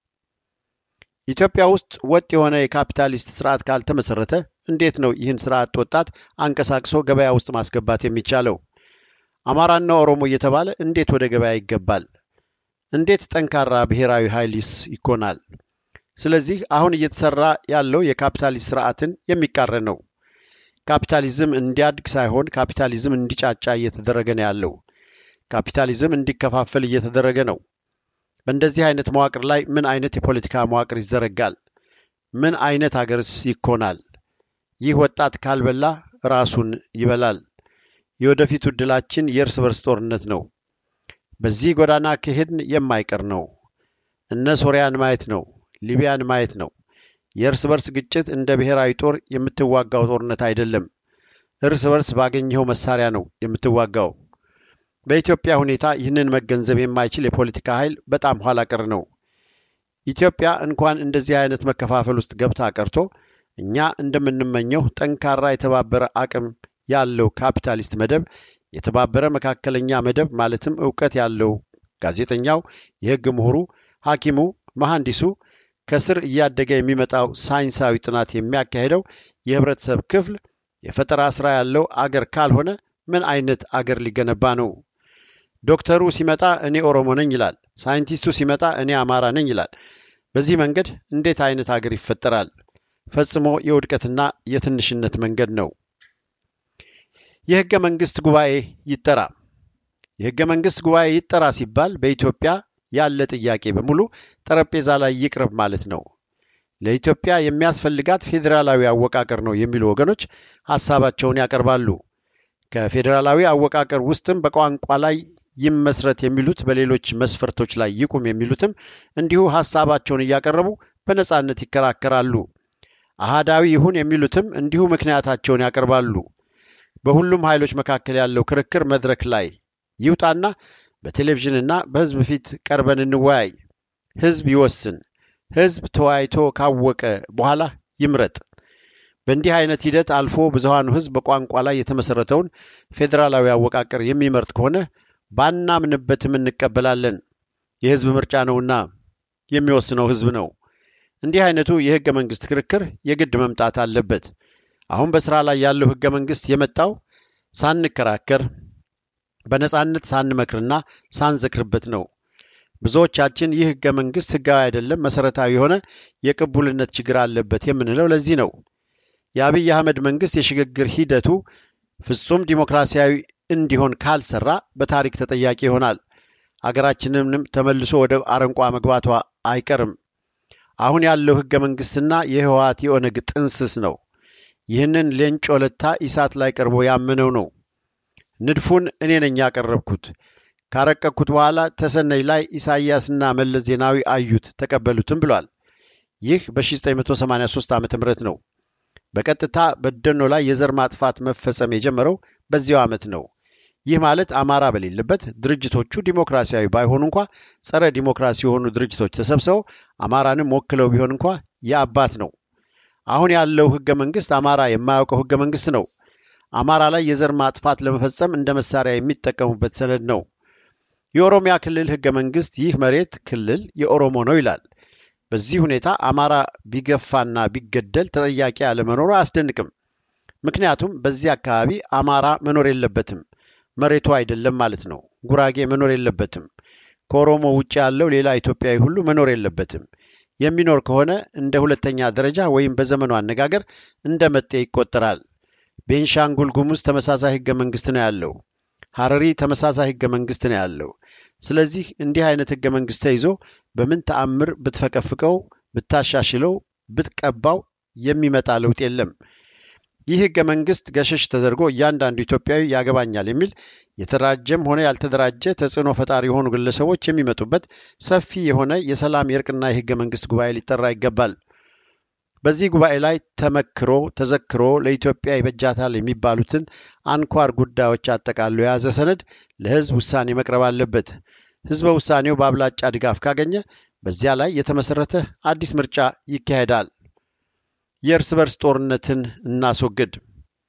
ኢትዮጵያ ውስጥ ወጥ የሆነ የካፒታሊስት ስርዓት ካልተመሰረተ እንዴት ነው ይህን ስርዓት ወጣት አንቀሳቅሶ ገበያ ውስጥ ማስገባት የሚቻለው? አማራና ኦሮሞ እየተባለ እንዴት ወደ ገበያ ይገባል? እንዴት ጠንካራ ብሔራዊ ኃይልስ ይኮናል? ስለዚህ አሁን እየተሰራ ያለው የካፒታሊስት ስርዓትን የሚቃረን ነው። ካፒታሊዝም እንዲያድግ ሳይሆን ካፒታሊዝም እንዲጫጫ እየተደረገ ነው ያለው። ካፒታሊዝም እንዲከፋፈል እየተደረገ ነው። በእንደዚህ አይነት መዋቅር ላይ ምን አይነት የፖለቲካ መዋቅር ይዘረጋል? ምን አይነት አገርስ ይኮናል? ይህ ወጣት ካልበላ ራሱን ይበላል። የወደፊቱ ዕድላችን የእርስ በርስ ጦርነት ነው። በዚህ ጎዳና ከሄድን የማይቀር ነው። እነ ሶሪያን ማየት ነው። ሊቢያን ማየት ነው። የእርስ በርስ ግጭት እንደ ብሔራዊ ጦር የምትዋጋው ጦርነት አይደለም። እርስ በርስ ባገኘኸው መሳሪያ ነው የምትዋጋው። በኢትዮጵያ ሁኔታ ይህንን መገንዘብ የማይችል የፖለቲካ ኃይል በጣም ኋላ ቀር ነው። ኢትዮጵያ እንኳን እንደዚህ አይነት መከፋፈል ውስጥ ገብታ ቀርቶ እኛ እንደምንመኘው ጠንካራ የተባበረ አቅም ያለው ካፒታሊስት መደብ፣ የተባበረ መካከለኛ መደብ ማለትም እውቀት ያለው ጋዜጠኛው፣ የሕግ ምሁሩ፣ ሐኪሙ፣ መሐንዲሱ ከስር እያደገ የሚመጣው ሳይንሳዊ ጥናት የሚያካሄደው የህብረተሰብ ክፍል የፈጠራ ስራ ያለው አገር ካልሆነ ምን አይነት አገር ሊገነባ ነው? ዶክተሩ ሲመጣ እኔ ኦሮሞ ነኝ ይላል። ሳይንቲስቱ ሲመጣ እኔ አማራ ነኝ ይላል። በዚህ መንገድ እንዴት አይነት አገር ይፈጠራል? ፈጽሞ የውድቀትና የትንሽነት መንገድ ነው። የህገ መንግስት ጉባኤ ይጠራ። የህገ መንግስት ጉባኤ ይጠራ ሲባል በኢትዮጵያ ያለ ጥያቄ በሙሉ ጠረጴዛ ላይ ይቅረብ ማለት ነው። ለኢትዮጵያ የሚያስፈልጋት ፌዴራላዊ አወቃቀር ነው የሚሉ ወገኖች ሀሳባቸውን ያቀርባሉ። ከፌዴራላዊ አወቃቀር ውስጥም በቋንቋ ላይ ይመስረት የሚሉት በሌሎች መስፈርቶች ላይ ይቁም የሚሉትም እንዲሁ ሀሳባቸውን እያቀረቡ በነጻነት ይከራከራሉ። አሃዳዊ ይሁን የሚሉትም እንዲሁ ምክንያታቸውን ያቀርባሉ። በሁሉም ኃይሎች መካከል ያለው ክርክር መድረክ ላይ ይውጣና በቴሌቪዥንና በህዝብ ፊት ቀርበን እንወያይ። ህዝብ ይወስን። ህዝብ ተወያይቶ ካወቀ በኋላ ይምረጥ። በእንዲህ አይነት ሂደት አልፎ ብዙሃኑ ህዝብ በቋንቋ ላይ የተመሰረተውን ፌዴራላዊ አወቃቀር የሚመርጥ ከሆነ ባናምንበትም እንቀበላለን። የህዝብ ምርጫ ነውና የሚወስነው ህዝብ ነው። እንዲህ አይነቱ የህገ መንግስት ክርክር የግድ መምጣት አለበት። አሁን በስራ ላይ ያለው ህገ መንግስት የመጣው ሳንከራከር በነጻነት ሳንመክርና ሳንዘክርበት ነው። ብዙዎቻችን ይህ ህገ መንግስት ህጋዊ አይደለም፣ መሰረታዊ የሆነ የቅቡልነት ችግር አለበት የምንለው ለዚህ ነው። የአብይ አህመድ መንግስት የሽግግር ሂደቱ ፍጹም ዲሞክራሲያዊ እንዲሆን ካልሰራ በታሪክ ተጠያቂ ይሆናል። አገራችንንም ተመልሶ ወደ አረንቋ መግባቷ አይቀርም። አሁን ያለው ህገ መንግስትና የህወሓት የኦነግ ጥንስስ ነው። ይህንን ሌንጮ ለታ ኢሳት ላይ ቀርቦ ያመነው ነው። ንድፉን እኔ ነኝ ያቀረብኩት። ካረቀቅኩት በኋላ ተሰነይ ላይ ኢሳይያስና መለስ ዜናዊ አዩት፣ ተቀበሉትም ብሏል። ይህ በ1983 ዓ ም ነው። በቀጥታ በደኖ ላይ የዘር ማጥፋት መፈጸም የጀመረው በዚያው ዓመት ነው። ይህ ማለት አማራ በሌለበት ድርጅቶቹ ዲሞክራሲያዊ ባይሆኑ እንኳ ጸረ ዲሞክራሲ የሆኑ ድርጅቶች ተሰብስበው አማራንም ወክለው ቢሆን እንኳ የአባት ነው። አሁን ያለው ህገ መንግስት አማራ የማያውቀው ህገ መንግስት ነው። አማራ ላይ የዘር ማጥፋት ለመፈጸም እንደ መሳሪያ የሚጠቀሙበት ሰነድ ነው። የኦሮሚያ ክልል ህገ መንግስት ይህ መሬት ክልል የኦሮሞ ነው ይላል። በዚህ ሁኔታ አማራ ቢገፋና ቢገደል ተጠያቂ አለመኖሩ አያስደንቅም። ምክንያቱም በዚህ አካባቢ አማራ መኖር የለበትም፣ መሬቱ አይደለም ማለት ነው። ጉራጌ መኖር የለበትም። ከኦሮሞ ውጭ ያለው ሌላ ኢትዮጵያዊ ሁሉ መኖር የለበትም። የሚኖር ከሆነ እንደ ሁለተኛ ደረጃ ወይም በዘመኑ አነጋገር እንደ መጤ ይቆጠራል። ቤንሻንጉል ጉሙዝ ተመሳሳይ ህገ መንግስት ነው ያለው። ሀረሪ ተመሳሳይ ህገ መንግስት ነው ያለው። ስለዚህ እንዲህ አይነት ህገ መንግስት ተይዞ በምን ተአምር ብትፈቀፍቀው፣ ብታሻሽለው፣ ብትቀባው የሚመጣ ለውጥ የለም። ይህ ህገ መንግስት ገሸሽ ተደርጎ እያንዳንዱ ኢትዮጵያዊ ያገባኛል የሚል የተደራጀም ሆነ ያልተደራጀ ተጽዕኖ ፈጣሪ የሆኑ ግለሰቦች የሚመጡበት ሰፊ የሆነ የሰላም የእርቅና የህገ መንግስት ጉባኤ ሊጠራ ይገባል። በዚህ ጉባኤ ላይ ተመክሮ ተዘክሮ ለኢትዮጵያ ይበጃታል የሚባሉትን አንኳር ጉዳዮች አጠቃሎ የያዘ ሰነድ ለህዝብ ውሳኔ መቅረብ አለበት። ህዝበ ውሳኔው በአብላጫ ድጋፍ ካገኘ በዚያ ላይ የተመሰረተ አዲስ ምርጫ ይካሄዳል። የእርስ በርስ ጦርነትን እናስወግድ።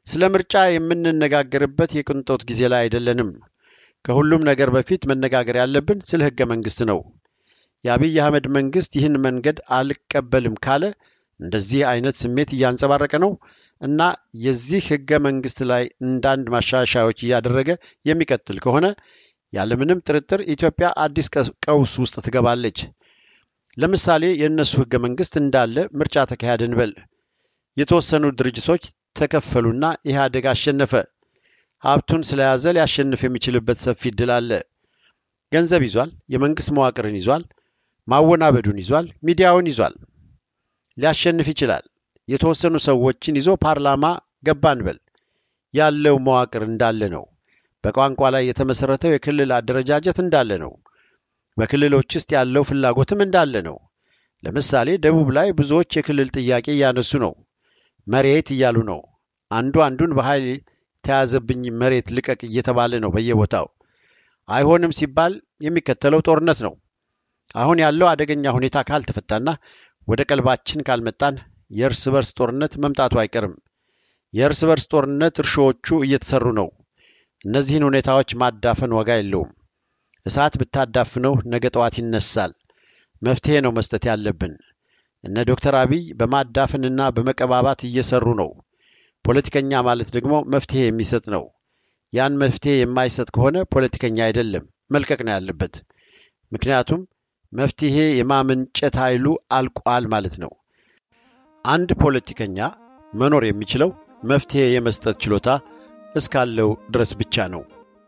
ስለ ምርጫ የምንነጋገርበት የቅንጦት ጊዜ ላይ አይደለንም። ከሁሉም ነገር በፊት መነጋገር ያለብን ስለ ህገ መንግስት ነው። የአብይ አህመድ መንግስት ይህን መንገድ አልቀበልም ካለ እንደዚህ አይነት ስሜት እያንጸባረቀ ነው እና የዚህ ህገ መንግስት ላይ እንዳንድ ማሻሻያዎች እያደረገ የሚቀጥል ከሆነ ያለምንም ጥርጥር ኢትዮጵያ አዲስ ቀውስ ውስጥ ትገባለች። ለምሳሌ የእነሱ ህገ መንግስት እንዳለ ምርጫ ተካሄደ እንበል። የተወሰኑ ድርጅቶች ተከፈሉና ኢህአዴግ አሸነፈ። ሀብቱን ስለያዘ ሊያሸንፍ የሚችልበት ሰፊ እድል አለ። ገንዘብ ይዟል፣ የመንግስት መዋቅርን ይዟል፣ ማወናበዱን ይዟል፣ ሚዲያውን ይዟል። ሊያሸንፍ ይችላል። የተወሰኑ ሰዎችን ይዞ ፓርላማ ገባ እንበል። ያለው መዋቅር እንዳለ ነው። በቋንቋ ላይ የተመሰረተው የክልል አደረጃጀት እንዳለ ነው። በክልሎች ውስጥ ያለው ፍላጎትም እንዳለ ነው። ለምሳሌ ደቡብ ላይ ብዙዎች የክልል ጥያቄ እያነሱ ነው። መሬት እያሉ ነው። አንዱ አንዱን በኃይል ተያዘብኝ መሬት ልቀቅ እየተባለ ነው በየቦታው። አይሆንም ሲባል የሚከተለው ጦርነት ነው። አሁን ያለው አደገኛ ሁኔታ ካልተፈታና ወደ ቀልባችን ካልመጣን የእርስ በርስ ጦርነት መምጣቱ አይቀርም። የእርስ በርስ ጦርነት እርሾዎቹ እየተሰሩ ነው። እነዚህን ሁኔታዎች ማዳፈን ዋጋ የለውም። እሳት ብታዳፍነው ነገ ጠዋት ይነሳል። መፍትሄ ነው መስጠት ያለብን። እነ ዶክተር አብይ በማዳፈንና በመቀባባት እየሰሩ ነው። ፖለቲከኛ ማለት ደግሞ መፍትሄ የሚሰጥ ነው። ያን መፍትሄ የማይሰጥ ከሆነ ፖለቲከኛ አይደለም፣ መልቀቅ ነው ያለበት። ምክንያቱም መፍትሄ የማመንጨት ኃይሉ አልቋል ማለት ነው። አንድ ፖለቲከኛ መኖር የሚችለው መፍትሄ የመስጠት ችሎታ እስካለው ድረስ ብቻ ነው።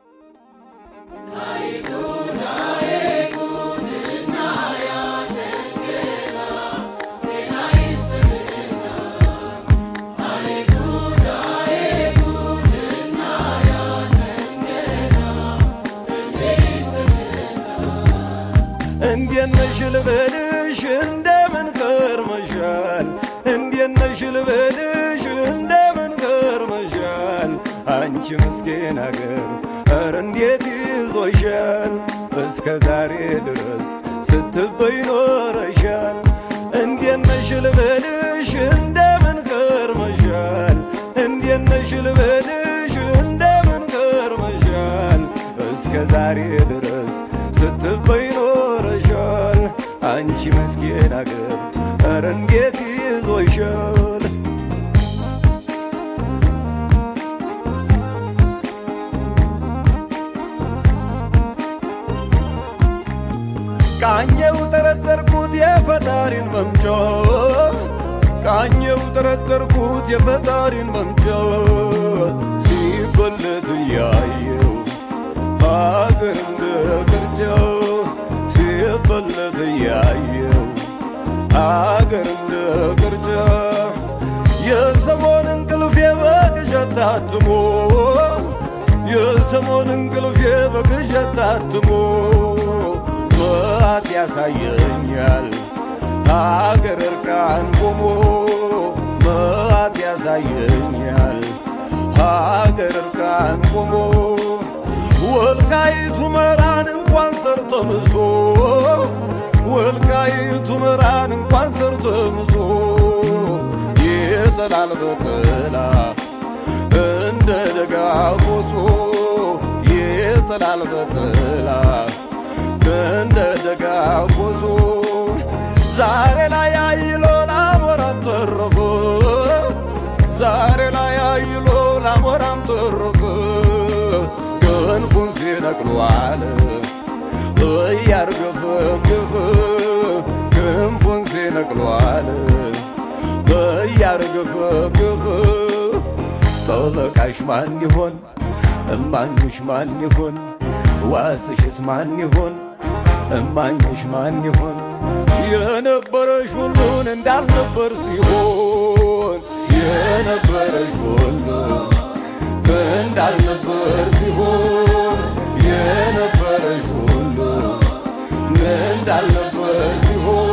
እንዴት ነሽ ልበልሽ እንደምን ከርመሻል? እንዴት ነሽ ልበልሽ እንደምን ከርመሻል? አንቺ ምስኪን አገር ኧረ እንዴት ይዞሻል? እስከ ዛሬ ድረስ ስትበይ ኖረሻል። እንዴት ነሽ ልበልሽ እንደምን ከርመሻል? እንዴት ነሽ ልበልሽ እንደምን ከርመሻል? እስከ ዛሬ ድረስ ስትበይ ኖረሻል። አንቺ መስኪን አገር ኧረ እንዴት ይዞሻል? ቃኘው ጠረጠርኩት የፈጣሪን መምጫ ቃኘው ጠረጠርኩት የፈጣሪን መምጫ ሲበለት እያየው ሀገር እንደ ቅርጫ ሲበለት እያየው ሀገር እንደ ቅርጫ የሰሞን እንቅልፍ በቅዠት ታትሞ የሰሞን እንቅልፍ በቅዠት ታትሞ መዓት ያሳየኛል ሀገር እርቃን ቆሞ መዓት ያሳየኛል ሀገር እርቃን ቆሞ ወልቃይቱ መራን እንኳን ሰርተምዞ ወልቃይቱ መራን እንኳን ሰርተምዞ ይጥላል በጥላ እንደ ደጋ ቆሶ ይጥላል በጥላ እንደ ደጋ ቆሶ ዛሬ ላይ አይሎ ላሞራም ተረፈ ዛሬ ላይ አይሎ ላሞራም ተረፈ ክንፉን ሲነቅሉ አለ እያርገፈገፈ ክንፉን ሲነቅሉ አለ እያርገፈገፈ ጠበቃሽ ማን ይሆን እማኝሽ ማን ይሆን ዋስሽስ ማን ይሆን እማኝሽ ማን ይሆን የነበረሽ ሁሉን እንዳልነበር ሲሆን የነበረሽ ሁሉ እንዳልነበር ሲሆን የነበረሽ ሁሉ እንዳልነበር ሲሆን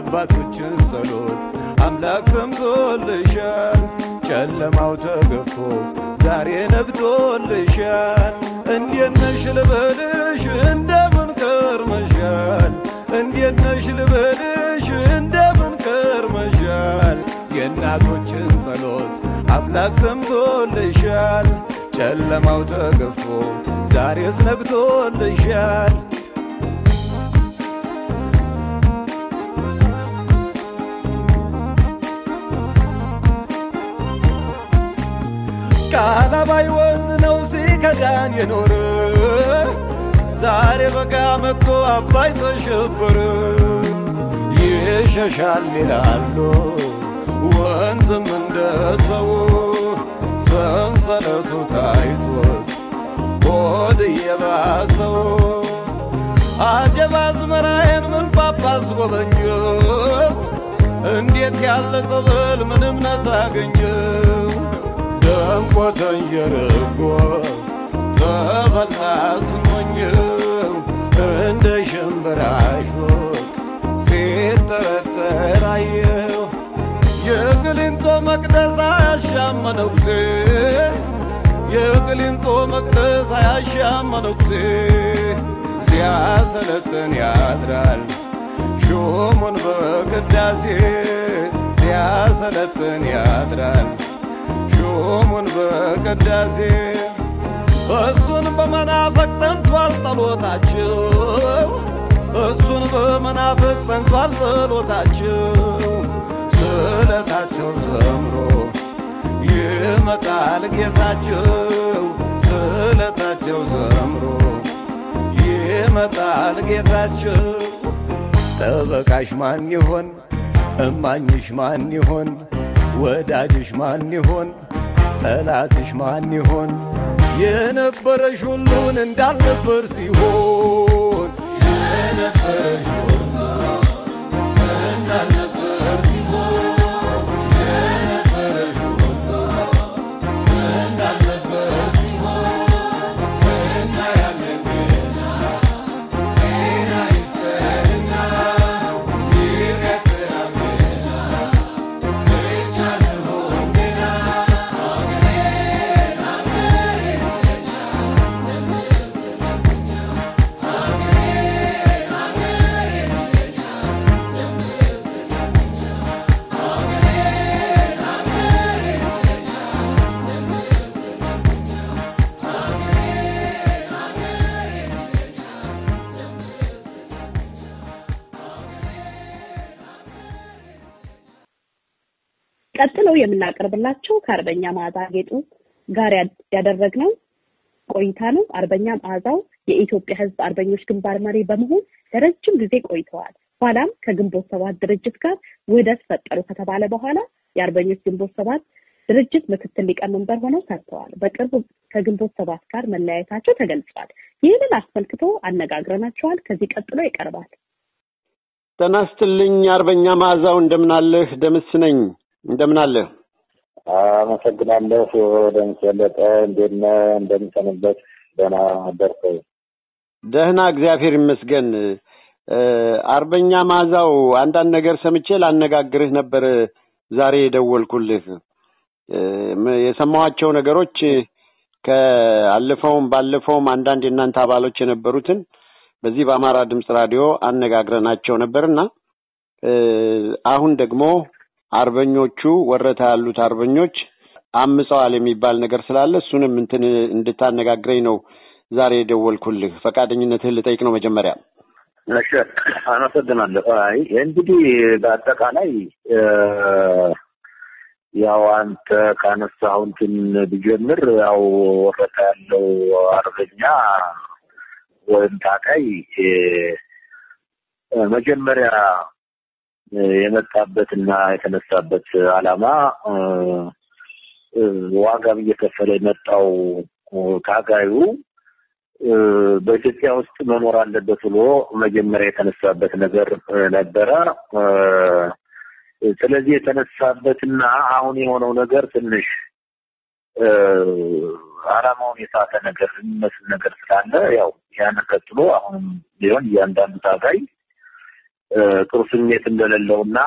የአባቶችን ጸሎት አምላክ ሰምቶልሻል። ጨለማው ተገፎ ዛሬ ነግቶልሻል። እንዴት ነሽ ልበልሽ እንደምን ከርመሻል? እንዴት ነሽ ልበልሽ እንደምን ከርመሻል? የእናቶችን ጸሎት አምላክ ሰምቶልሻል። ጨለማው ተገፎ ዛሬስ ነግቶልሻል። ቃላባይ ወንዝ ነው ሲከዳን የኖረ ዛሬ በጋ መጥቶ አባይ ተሸበረ። ይሸሻል ይላሉ ወንዝም እንደ ሰው ሰንሰለቱ ታይቶት ሆድ እየባሰው አጀብ አዝመራዬን ምን ጳጳስ ጎበኘው እንዴት ያለ ጸበል ምን እምነት አገኘው ደምቆ ተንዠርጎ ተበላ ስሞኘው እንደ ሽምብራ ሾክ ሲጠረጠር አየው የቅሊንጦ መቅደስ አያሻም መነኩሴ የቅሊንጦ መቅደስ አያሻም መነኩሴ ሲያሰለጥን ያድራል ሹሙን በቅዳሴ ሲያሰለጥን ያድራል ሹሙን በቅዳሴ እሱን በመናፈቅ ጠንቷል ጸሎታቸው እሱን በመናፈቅ ጸንቷል ጸሎታቸው ስለታቸው ዘምሮ ይመጣል ጌታቸው ስለታቸው ዘምሮ ይመጣል ጌታቸው ጠበቃሽ ማን ይሆን እማኝሽ ማን ይሆን ወዳጅሽ ማን ይሆን ጠላትሽ ማን ይሆን የነበረሽ ሁሉን እንዳልነበር ሲሆን የነበረሽ ሁሉ እንዳልነበር ሲሆን የነበረሽ ሁሉ እንዳልነበር ሲሆን እና ያለን ገና ጤና ይስጠንና ይቀጥላል ገና ብቻ እንሆን ገና ቀጥለው የምናቀርብላቸው ከአርበኛ መዓዛ ጌጡ ጋር ያድ- ያደረግነው ቆይታ ነው። አርበኛ መዓዛው የኢትዮጵያ ሕዝብ አርበኞች ግንባር መሪ በመሆን ለረጅም ጊዜ ቆይተዋል። ኋላም ከግንቦት ሰባት ድርጅት ጋር ውህደት ፈጠሩ ከተባለ በኋላ የአርበኞች ግንቦት ሰባት ድርጅት ምክትል ሊቀመንበር ሆነው ሰርተዋል። በቅርቡ ከግንቦት ሰባት ጋር መለያየታቸው ተገልጿል። ይህንን አስመልክቶ አነጋግረናቸዋል። ከዚህ ቀጥሎ ይቀርባል። ጤና ይስጥልኝ አርበኛ መዓዛው እንደምናለህ? ደምስ ነኝ። እንደምናለህ? አመሰግናለሁ። ደምስ በለጠ እንዴት ነህ? እንደምሰንበት ደህና አደርከው? ደህና እግዚአብሔር ይመስገን። እ፣ አርበኛ መዓዛው አንዳንድ ነገር ሰምቼ ላነጋግርህ ነበር ዛሬ የደወልኩልህ። እ፣ ም- የሰማኋቸው ነገሮች ከአለፈውም ባለፈውም አንዳንድ የእናንተ አባሎች የነበሩትን በዚህ በአማራ ድምፅ ራዲዮ አነጋግረናቸው ነበርና እ፣ አሁን ደግሞ አርበኞቹ ወረታ ያሉት አርበኞች አምፀዋል የሚባል ነገር ስላለ እሱንም እንትን እንድታነጋግረኝ ነው ዛሬ የደወልኩልህ። ፈቃደኝነትህን ልጠይቅ ነው መጀመሪያ። እሺ፣ አመሰግናለሁ። አይ እንግዲህ በአጠቃላይ እ፣ ያው አንተ ካነሳኸው እንትን ብጀምር ያው ወረታ ያለው አርበኛ ወይም ታቃይ እ፣ መጀመሪያ እ፣ የመጣበትና የተነሳበት ዓላማ እ፣ እ፣ ዋጋም እየከፈለ የመጣው እ፣ ታጋዩ እ፣ በኢትዮጵያ ውስጥ መኖር አለበት ብሎ መጀመሪያ የተነሳበት ነገር እ፣ ነበረ። እ፣ ስለዚህ የተነሳበትና አሁን የሆነው ነገር ትንሽ እ፣ ዓላማውን የሳተ ነገር የሚመስል ነገር ስላለ ያው ያን ቀጥሎ አሁንም ቢሆን እያንዳንዱ ታጋይ ጥሩ ስሜት እንደሌለው እና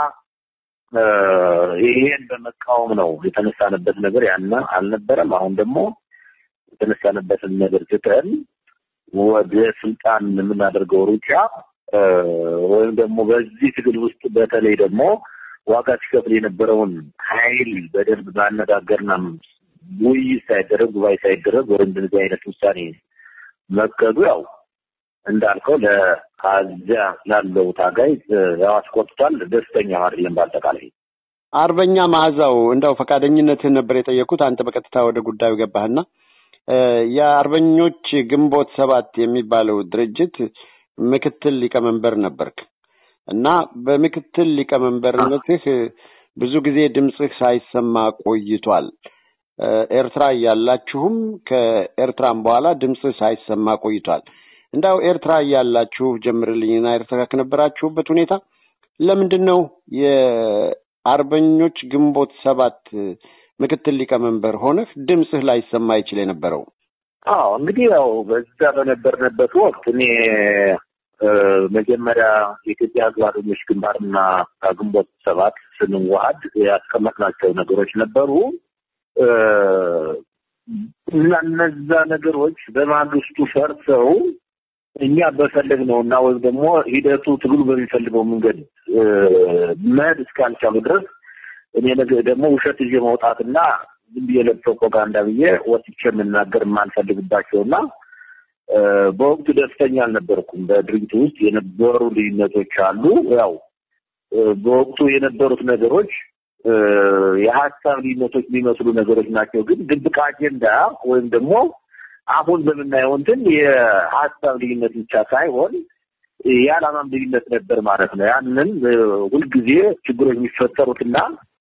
ይሄን በመቃወም ነው የተነሳንበት ነገር ያነ አልነበረም። አሁን ደግሞ የተነሳንበትን ነገር ትተን ወደ ስልጣን የምናደርገው ሩጫ ወይም ደግሞ በዚህ ትግል ውስጥ በተለይ ደግሞ ዋጋ ሲከፍል የነበረውን ኃይል በደንብ ማነጋገርና ውይይት ሳይደረግ ጉባኤ ሳይደረግ ወደ እንደዚህ አይነት ውሳኔ መከዱ ያው እንዳልከው ለዚያ ላለው ታጋይ ያው አስቆጥቷል። ደስተኛ አይደለም። በአጠቃላይ አርበኛ መዓዛው እንደው ፈቃደኝነትህን ነበር የጠየኩት። አንተ በቀጥታ ወደ ጉዳዩ ገባህና የአርበኞች ግንቦት ሰባት የሚባለው ድርጅት ምክትል ሊቀመንበር ነበርክ እና በምክትል ሊቀመንበርነትህ ብዙ ጊዜ ድምፅህ ሳይሰማ ቆይቷል። ኤርትራ እያላችሁም ከኤርትራም በኋላ ድምፅህ ሳይሰማ ቆይቷል። እንዳው ኤርትራ እያላችሁ ጀምርልኝና ኤርትራ ከነበራችሁበት ሁኔታ ለምንድን ነው የአርበኞች ግንቦት ሰባት ምክትል ሊቀመንበር ሆነህ ድምፅህ ላይሰማ ይችል የነበረው? አዎ እንግዲህ ያው በዛ በነበርንበት ወቅት እኔ መጀመሪያ የኢትዮጵያ ሕዝብ አርበኞች ግንባርና ግንቦት ሰባት ስንዋሀድ ያስቀመጥናቸው ነገሮች ነበሩ እና እነዛ ነገሮች በማግስቱ ፈርሰው እኛ በፈለግነው እና ወይም ደግሞ ሂደቱ ትግሉ በሚፈልገው መንገድ መሄድ እስካልቻሉ ድረስ እኔ ነገ ደግሞ ውሸት ይዤ መውጣትና ዝም ብዬ ለፕሮፓጋንዳ ብዬ ወጥቼ የምናገር የማልፈልግባቸው እና በወቅቱ ደስተኛ አልነበርኩም። በድርጅቱ ውስጥ የነበሩ ልዩነቶች አሉ። ያው በወቅቱ የነበሩት ነገሮች የሀሳብ ልዩነቶች የሚመስሉ ነገሮች ናቸው። ግን ድብቅ አጀንዳ ወይም ደግሞ አሁን በምናየው እንትን የሀሳብ ልዩነት ብቻ ሳይሆን የዓላማም ልዩነት ነበር ማለት ነው። ያንን ሁልጊዜ ችግሮች የሚፈጠሩትና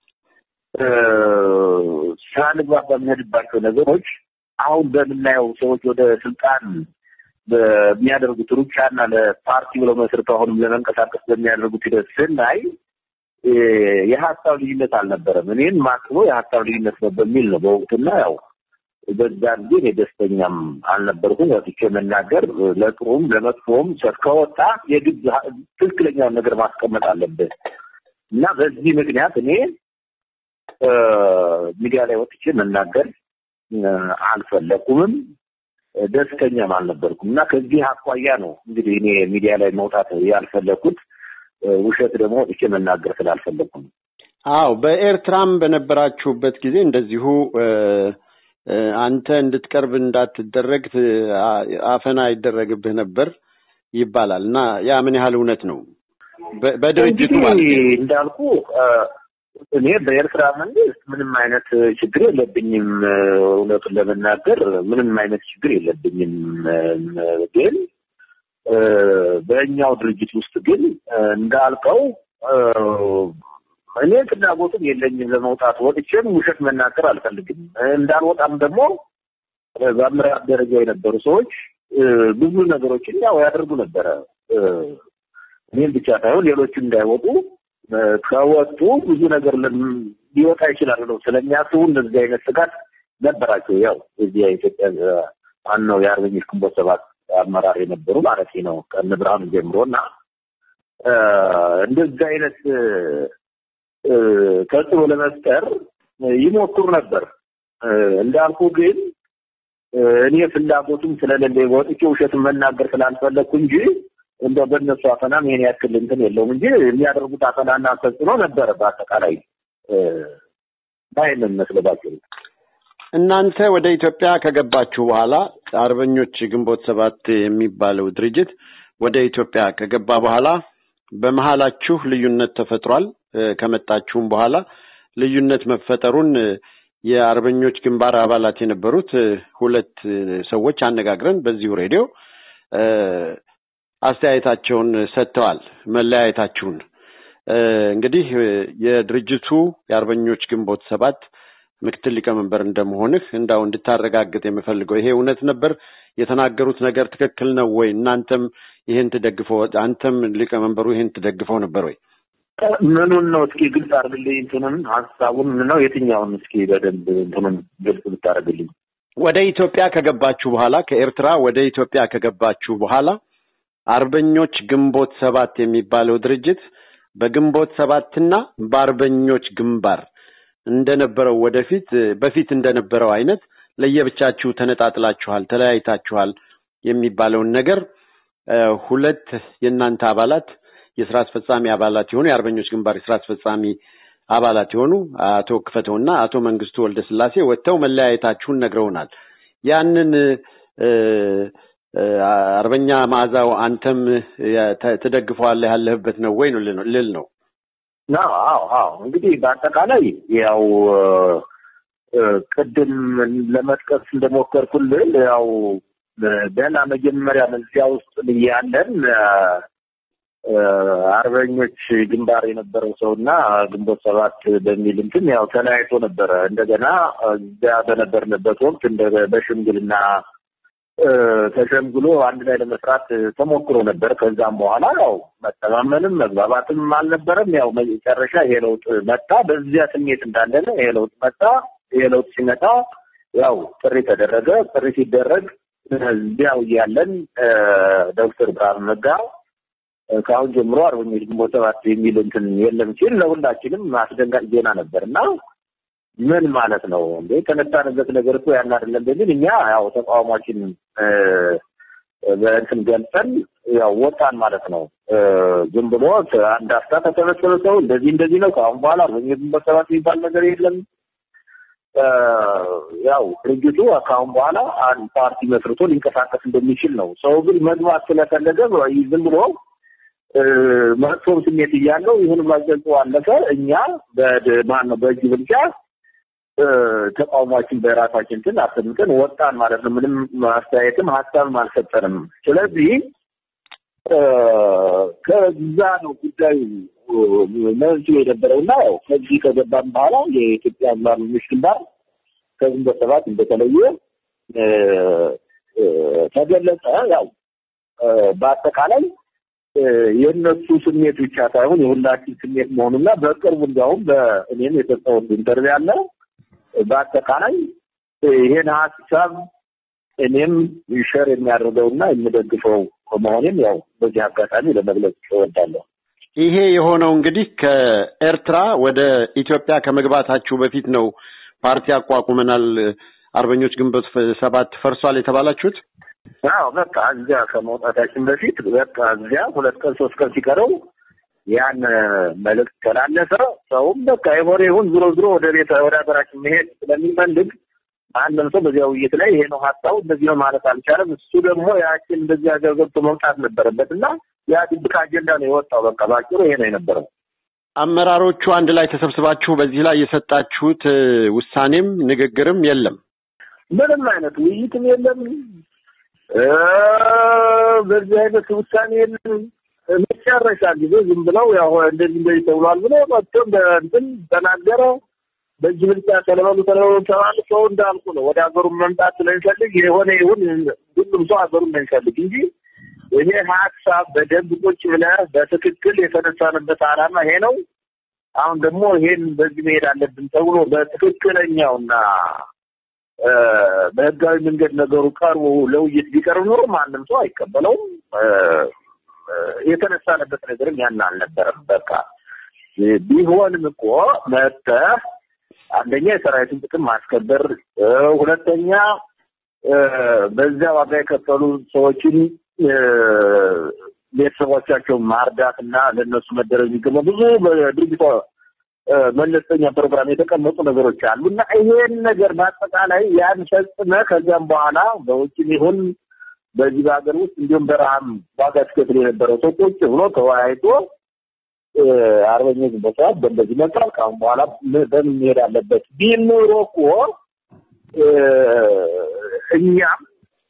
ሳንግባባ በምንሄድባቸው ነገሮች አሁን በምናየው ሰዎች ወደ ስልጣን በሚያደርጉት ሩጫና ለፓርቲ ብለው መስርተው አሁንም ለመንቀሳቀስ በሚያደርጉት ሂደት ስናይ የሀሳብ ልዩነት አልነበረም። እኔን ማስበው የሀሳብ ልዩነት ነው በሚል ነው በወቅቱና ያው በዛን ጊዜ እኔ ደስተኛም አልነበርኩም። ወጥቼ መናገር ለጥሩም ለመጥፎም ከወጣ የግድ ትክክለኛውን ነገር ማስቀመጥ አለብህ እና በዚህ ምክንያት እኔ ሚዲያ ላይ ወጥቼ መናገር አልፈለኩምም፣ ደስተኛም አልነበርኩም እና ከዚህ አኳያ ነው እንግዲህ እኔ ሚዲያ ላይ መውጣት ያልፈለኩት። ውሸት ደግሞ ወጥቼ መናገር ስላልፈለኩ ነው። አዎ በኤርትራም በነበራችሁበት ጊዜ እንደዚሁ አንተ እንድትቀርብ እንዳትደረግ አፈና ይደረግብህ ነበር ይባላል እና ያ ምን ያህል እውነት ነው? በድርጅቱ እንዳልኩ እኔ በኤርትራ መንግስት ምንም አይነት ችግር የለብኝም። እውነቱን ለመናገር ምንም አይነት ችግር የለብኝም። ግን በእኛው ድርጅት ውስጥ ግን እንዳልከው እኔ ፍላጎቱም የለኝም ለመውጣት። ወጥቼም ውሸት መናገር አልፈልግም። እንዳልወጣም ደግሞ በአመራር ደረጃ የነበሩ ሰዎች ብዙ ነገሮችን ያው ያደርጉ ነበረ። እኔም ብቻ ሳይሆን ሌሎችም እንዳይወጡ ከወጡ ብዙ ነገር ሊወጣ ይችላል ነው ስለሚያስቡ እንደዚህ አይነት ስጋት ነበራቸው። ያው እዚህ የኢትዮጵያ ዋናው የአርበኞች ግንቦት ሰባት አመራር የነበሩ ማለት ነው ከእነ ብርሃኑ ጀምሮ እና እንደዚህ አይነት ተጽዕኖ ለመፍጠር ይሞክሩ ነበር። እንዳልኩ ግን እኔ ፍላጎቱም ስለሌለ ወጥቼ ውሸትን መናገር ስላልፈለግኩ እንጂ እንደው በእነሱ አፈናም ይሄን ያክል እንትን የለውም እንጂ የሚያደርጉት አፈናና ተጽዕኖ ነበረ። በአጠቃላይ ባይንን መስለባቸው እናንተ ወደ ኢትዮጵያ ከገባችሁ በኋላ አርበኞች ግንቦት ሰባት የሚባለው ድርጅት ወደ ኢትዮጵያ ከገባ በኋላ በመሀላችሁ ልዩነት ተፈጥሯል። ከመጣችሁም በኋላ ልዩነት መፈጠሩን የአርበኞች ግንባር አባላት የነበሩት ሁለት ሰዎች አነጋግረን በዚሁ ሬዲዮ አስተያየታቸውን ሰጥተዋል። መለያየታችሁን እንግዲህ የድርጅቱ የአርበኞች ግንቦት ሰባት ምክትል ሊቀመንበር እንደመሆንህ እንዳው እንድታረጋግጥ የምፈልገው ይሄ እውነት ነበር? የተናገሩት ነገር ትክክል ነው ወይ? እናንተም ይሄን ትደግፈው አንተም ሊቀመንበሩ ይሄን ትደግፈው ነበር ወይ? ምኑን ነው እስኪ ግልጽ አድርግልኝ። እንትኑን ሀሳቡን ነው የትኛውን? እስኪ በደንብ እንትኑን ግልጽ ብታደርግልኝ። ወደ ኢትዮጵያ ከገባችሁ በኋላ ከኤርትራ ወደ ኢትዮጵያ ከገባችሁ በኋላ አርበኞች ግንቦት ሰባት የሚባለው ድርጅት በግንቦት ሰባትና በአርበኞች ግንባር እንደነበረው ወደፊት በፊት እንደነበረው አይነት ለየብቻችሁ ተነጣጥላችኋል፣ ተለያይታችኋል የሚባለውን ነገር ሁለት የእናንተ አባላት የስራ አስፈጻሚ አባላት የሆኑ የአርበኞች ግንባር የስራ አስፈጻሚ አባላት የሆኑ አቶ ክፈተውና አቶ መንግስቱ ወልደ ስላሴ ወጥተው መለያየታችሁን ነግረውናል። ያንን አርበኛ መዓዛው አንተም ትደግፈዋለህ ያለህበት ነው ወይ ነው ልል ነው። አዎ አዎ እንግዲህ በአጠቃላይ ያው ቅድም ለመጥቀስ እንደሞከርኩልህ ያው ገና መጀመሪያ እዚያ ውስጥ ያለን አርበኞች ግንባር የነበረው ሰው እና ግንቦት ሰባት በሚል እንትን ያው ተለያይቶ ነበረ። እንደገና እዚያ በነበርንበት ወቅት እንደ በሽምግልና ተሸምግሎ አንድ ላይ ለመስራት ተሞክሮ ነበር። ከዛም በኋላ ያው መተማመንም መግባባትም አልነበረም። ያው መጨረሻ ይሄ ለውጥ መጣ። በዚያ ስሜት እንዳለን ይሄ ለውጥ መጣ። ይሄ ለውጥ ሲመጣ ያው ጥሪ ተደረገ። ጥሪ ሲደረግ እዚያው እያለን ዶክተር ብርሃኑ ነጋ ከአሁን ጀምሮ አርበኞች ግንቦት ሰባት የሚል እንትን የለም ሲል ለሁላችንም አስደንጋጭ ዜና ነበር እና ምን ማለት ነው እንዴ? የተነሳንበት ነገር እኮ ያን አይደለም በሚል እኛ ያው ተቃውሟችን በእንትን ገልጸን ያው ወጣን ማለት ነው። ዝም ብሎ አንድ አፍታ ተሰበሰበ ሰው እንደዚህ እንደዚህ ነው ከአሁን በኋላ አርበኞች ግንቦት ሰባት የሚባል ነገር የለም። ያው ድርጅቱ ከአሁን በኋላ አንድ ፓርቲ መስርቶ ሊንቀሳቀስ እንደሚችል ነው። ሰው ግን መግባት ስለፈለገ ዝም ብሎ መጥፎም ስሜት እያለው ይሁን ማገልጾ አለፈ። እኛ በማን ነው በእጅ ብልጫ ተቃውሟችን በራሳችን እንትን አሰምተን ወጣን ማለት ነው። ምንም አስተያየትም ሀሳብም አልሰጠንም። ስለዚህ ከዛ ነው ጉዳዩ መንስኤ የነበረውና ያው ከዚህ ከገባን በኋላ የኢትዮጵያ አርበኞች ግንባር ከግንቦት ሰባት እንደተለየ ተገለጸ። ያው በአጠቃላይ የእነሱ ስሜት ብቻ ሳይሆን የሁላችን ስሜት መሆኑና በቅርቡ እንዲያውም በእኔም የሰጠሁት ኢንተርቪው አለ። በአጠቃላይ ይሄን ሀሳብ እኔም ሸር የሚያደርገውና የምደግፈው መሆኔም ያው በዚህ አጋጣሚ ለመግለጽ እወዳለሁ። ይሄ የሆነው እንግዲህ ከኤርትራ ወደ ኢትዮጵያ ከመግባታችሁ በፊት ነው። ፓርቲ አቋቁመናል፣ አርበኞች ግንቦት ሰባት ፈርሷል የተባላችሁት? አዎ በቃ እዚያ ከመውጣታችን በፊት በቃ እዚያ ሁለት ቀን ሶስት ቀን ሲቀረው ያን መልእክት ተላለፈ። ሰውም በቃ የሆነ ይሁን ዝሮ ዝሮ ወደ ቤት ወደ ሀገራችን መሄድ ስለሚፈልግ አንድም ሰው በዚያ ውይይት ላይ ይሄ ነው ሀሳቡ እንደዚህ ነው ማለት አልቻለም። እሱ ደግሞ ያችን እንደዚህ ሀገር ገብቶ መውጣት ነበረበት እና ያ ድብቅ አጀንዳ ነው የወጣው። በቃ ባጭሩ ይሄ ነው የነበረው። አመራሮቹ አንድ ላይ ተሰብስባችሁ በዚህ ላይ የሰጣችሁት ውሳኔም ንግግርም የለም? ምንም አይነት ውይይትም የለም። በዚህ አይነት ውሳኔ የለም። መጨረሻ ጊዜ ዝም ብለው ያው እንደዚህ እንደዚህ ተብሏል ብሎ መጥቶ እንትን ተናገረ። በዚህ ብልጫ ተለበሉ ተለበሉ ተባለ። ሰው እንዳልኩ ነው ወደ ሀገሩ መምጣት ስለሚፈልግ የሆነ ይሁን ሁሉም ሰው ሀገሩ እንደሚፈልግ እንጂ ይሄ ሀሳብ በደንብ ቁጭ ብለህ በትክክል የተነሳንበት ዓላማ ይሄ ነው። አሁን ደግሞ ይሄን በዚህ መሄድ አለብን ተብሎ በትክክለኛውና በህጋዊ መንገድ ነገሩ ቀርቦ ለውይይት ቢቀርብ ኖሮ ማንም ሰው አይቀበለውም። የተነሳንበት ነገርም ያን አልነበረም። በቃ ቢሆንም እኮ መጥተህ አንደኛ የሰራዊቱን ጥቅም ማስከበር፣ ሁለተኛ በዚያ ዋጋ የከፈሉ ሰዎችን ቤተሰቦቻቸውን ማርዳት እና ለእነሱ መደረግ የሚገባ ብዙ በድርጅቷ መለስተኛ ፕሮግራም የተቀመጡ ነገሮች አሉ እና ይሄን ነገር በአጠቃላይ ያን ፈጽመ ከዚያም በኋላ በውጭም ይሁን በዚህ በሀገር ውስጥ እንዲሁም በረሃም ዋጋ ሲከፍል የነበረው ሰው ቁጭ ብሎ ተወያይቶ አርበኞች በሰዓት በእንደዚህ መጥቷል፣ ከአሁን በኋላ በምን መሄድ አለበት ቢል ኖሮ እኮ እኛም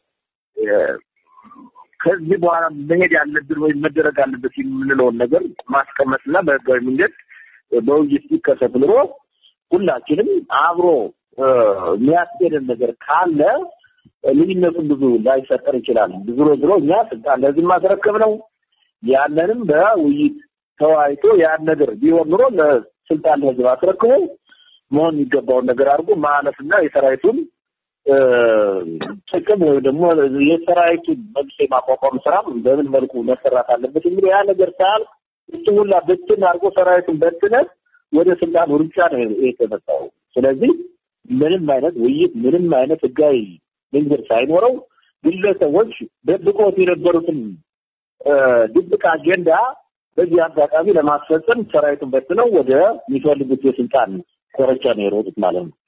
ከዚህ በኋላ መሄድ ያለብን ወይም መደረግ አለበት የምንለውን ነገር ማስቀመጥና በህጋዊ መንገድ በውይይት ሲከሰት ኑሮ ሁላችንም አብሮ የሚያስኬደን ነገር ካለ ልዩነቱን ብዙ ላይፈጠር ይችላል። ዞሮ ዞሮ እኛ ስልጣን ለህዝብ ማስረከብ ነው። ያንንም በውይይት ተወያይቶ ያን ነገር ቢሆን ኑሮ ለስልጣን ለህዝብ አስረክቦ መሆን የሚገባውን ነገር አድርጎ ማለፍና የሰራዊቱን እ፣ ጥቅም ወይም ደግሞ የሰራዊቱ መልሶ የማቋቋም ስራ በምን መልኩ መሰራት አለበት እንግዲህ ያ ነገር ሳያል እሱ ሁላ በትን አድርጎ ሰራዊቱን በትነት ወደ ስልጣን ሩጫ ነው የተመጣው። ስለዚህ ምንም አይነት ውይይት ምንም አይነት ህጋዊ መንገድ ሳይኖረው ግለሰቦች ደብቆት የነበሩትን እ፣ ድብቅ አጀንዳ በዚህ አጋጣሚ ለማስፈጸም ሰራዊቱን በትነው ወደ የሚፈልጉት የስልጣን ኮረቻ ነው የሮጡት ማለት ነው።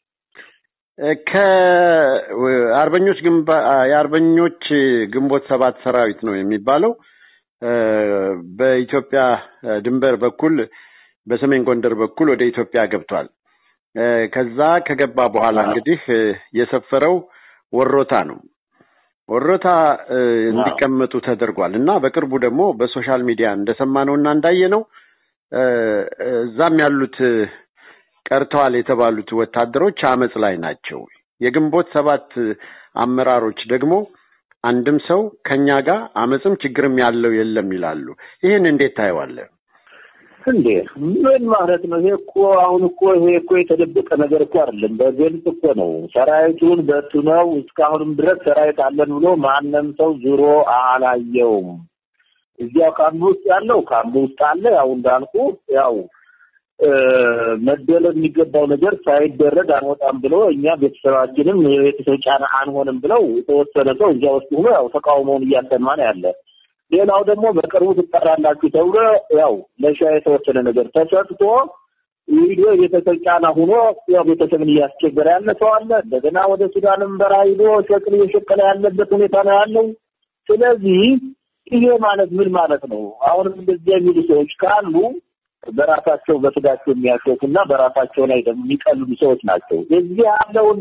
ከአርበኞች ግንባ የአርበኞች ግንቦት ሰባት ሰራዊት ነው የሚባለው እ፣ በኢትዮጵያ ድንበር በኩል በሰሜን ጎንደር በኩል ወደ ኢትዮጵያ ገብቷል። እ፣ ከዛ ከገባ በኋላ እንግዲህ እ፣ የሰፈረው ወሮታ ነው። ወሮታ እ፣ እንዲቀመጡ ተደርጓል እና በቅርቡ ደግሞ በሶሻል ሚዲያ እንደሰማነው እና እንዳየነው እ፣ እዛም ያሉት እ፣ ቀርተዋል የተባሉት ወታደሮች አመፅ ላይ ናቸው። የግንቦት ሰባት አመራሮች ደግሞ አንድም ሰው ከኛ ጋር አመፅም ችግርም ያለው የለም ይላሉ። ይህን እንዴት ታየዋለህ? እንዴ ምን ማለት ነው? ይሄ እኮ አሁን እኮ ይሄ እኮ የተደበቀ ነገር እኮ አይደለም። በግልጽ እኮ ነው። ሰራዊቱን በትነው እስካሁንም ድረስ ሰራዊት አለን ብሎ ማንም ሰው ዞሮ አላየውም። እዚያው ካምፕ ውስጥ ያለው ካምፕ ውስጥ አለ። ያው እንዳልኩ ያው እ፣ መደረግ የሚገባው ነገር ሳይደረግ አንወጣም ብሎ እኛ ቤተሰባችንም የቤተሰብ ጫና አንሆንም ብለው የተወሰነ ሰው እዚያ ውስጥ ሆኖ ያው ተቃውሞውን እያሰማ ነው ያለ። ሌላው ደግሞ በቅርቡ ትጠራላችሁ ተብሎ ያው ለሻ የተወሰነ ነገር ተሰጥቶ ሂዶ የቤተሰብ ጫና ሆኖ ያው ቤተሰብን እያስቸገረ ያለ ሰው አለ። እንደገና ወደ ሱዳንም በረሃ ሂዶ ሸክል እየሸቀለ ያለበት ሁኔታ ነው ያለው። ስለዚህ ይሄ ማለት ምን ማለት ነው? አሁንም እንደዚህ የሚሉ ሰዎች ካሉ በራሳቸው በስጋቸው የሚያሾፉ እና በራሳቸው ላይ ደግሞ የሚቀልዱ ሰዎች ናቸው። እዚህ ያለውን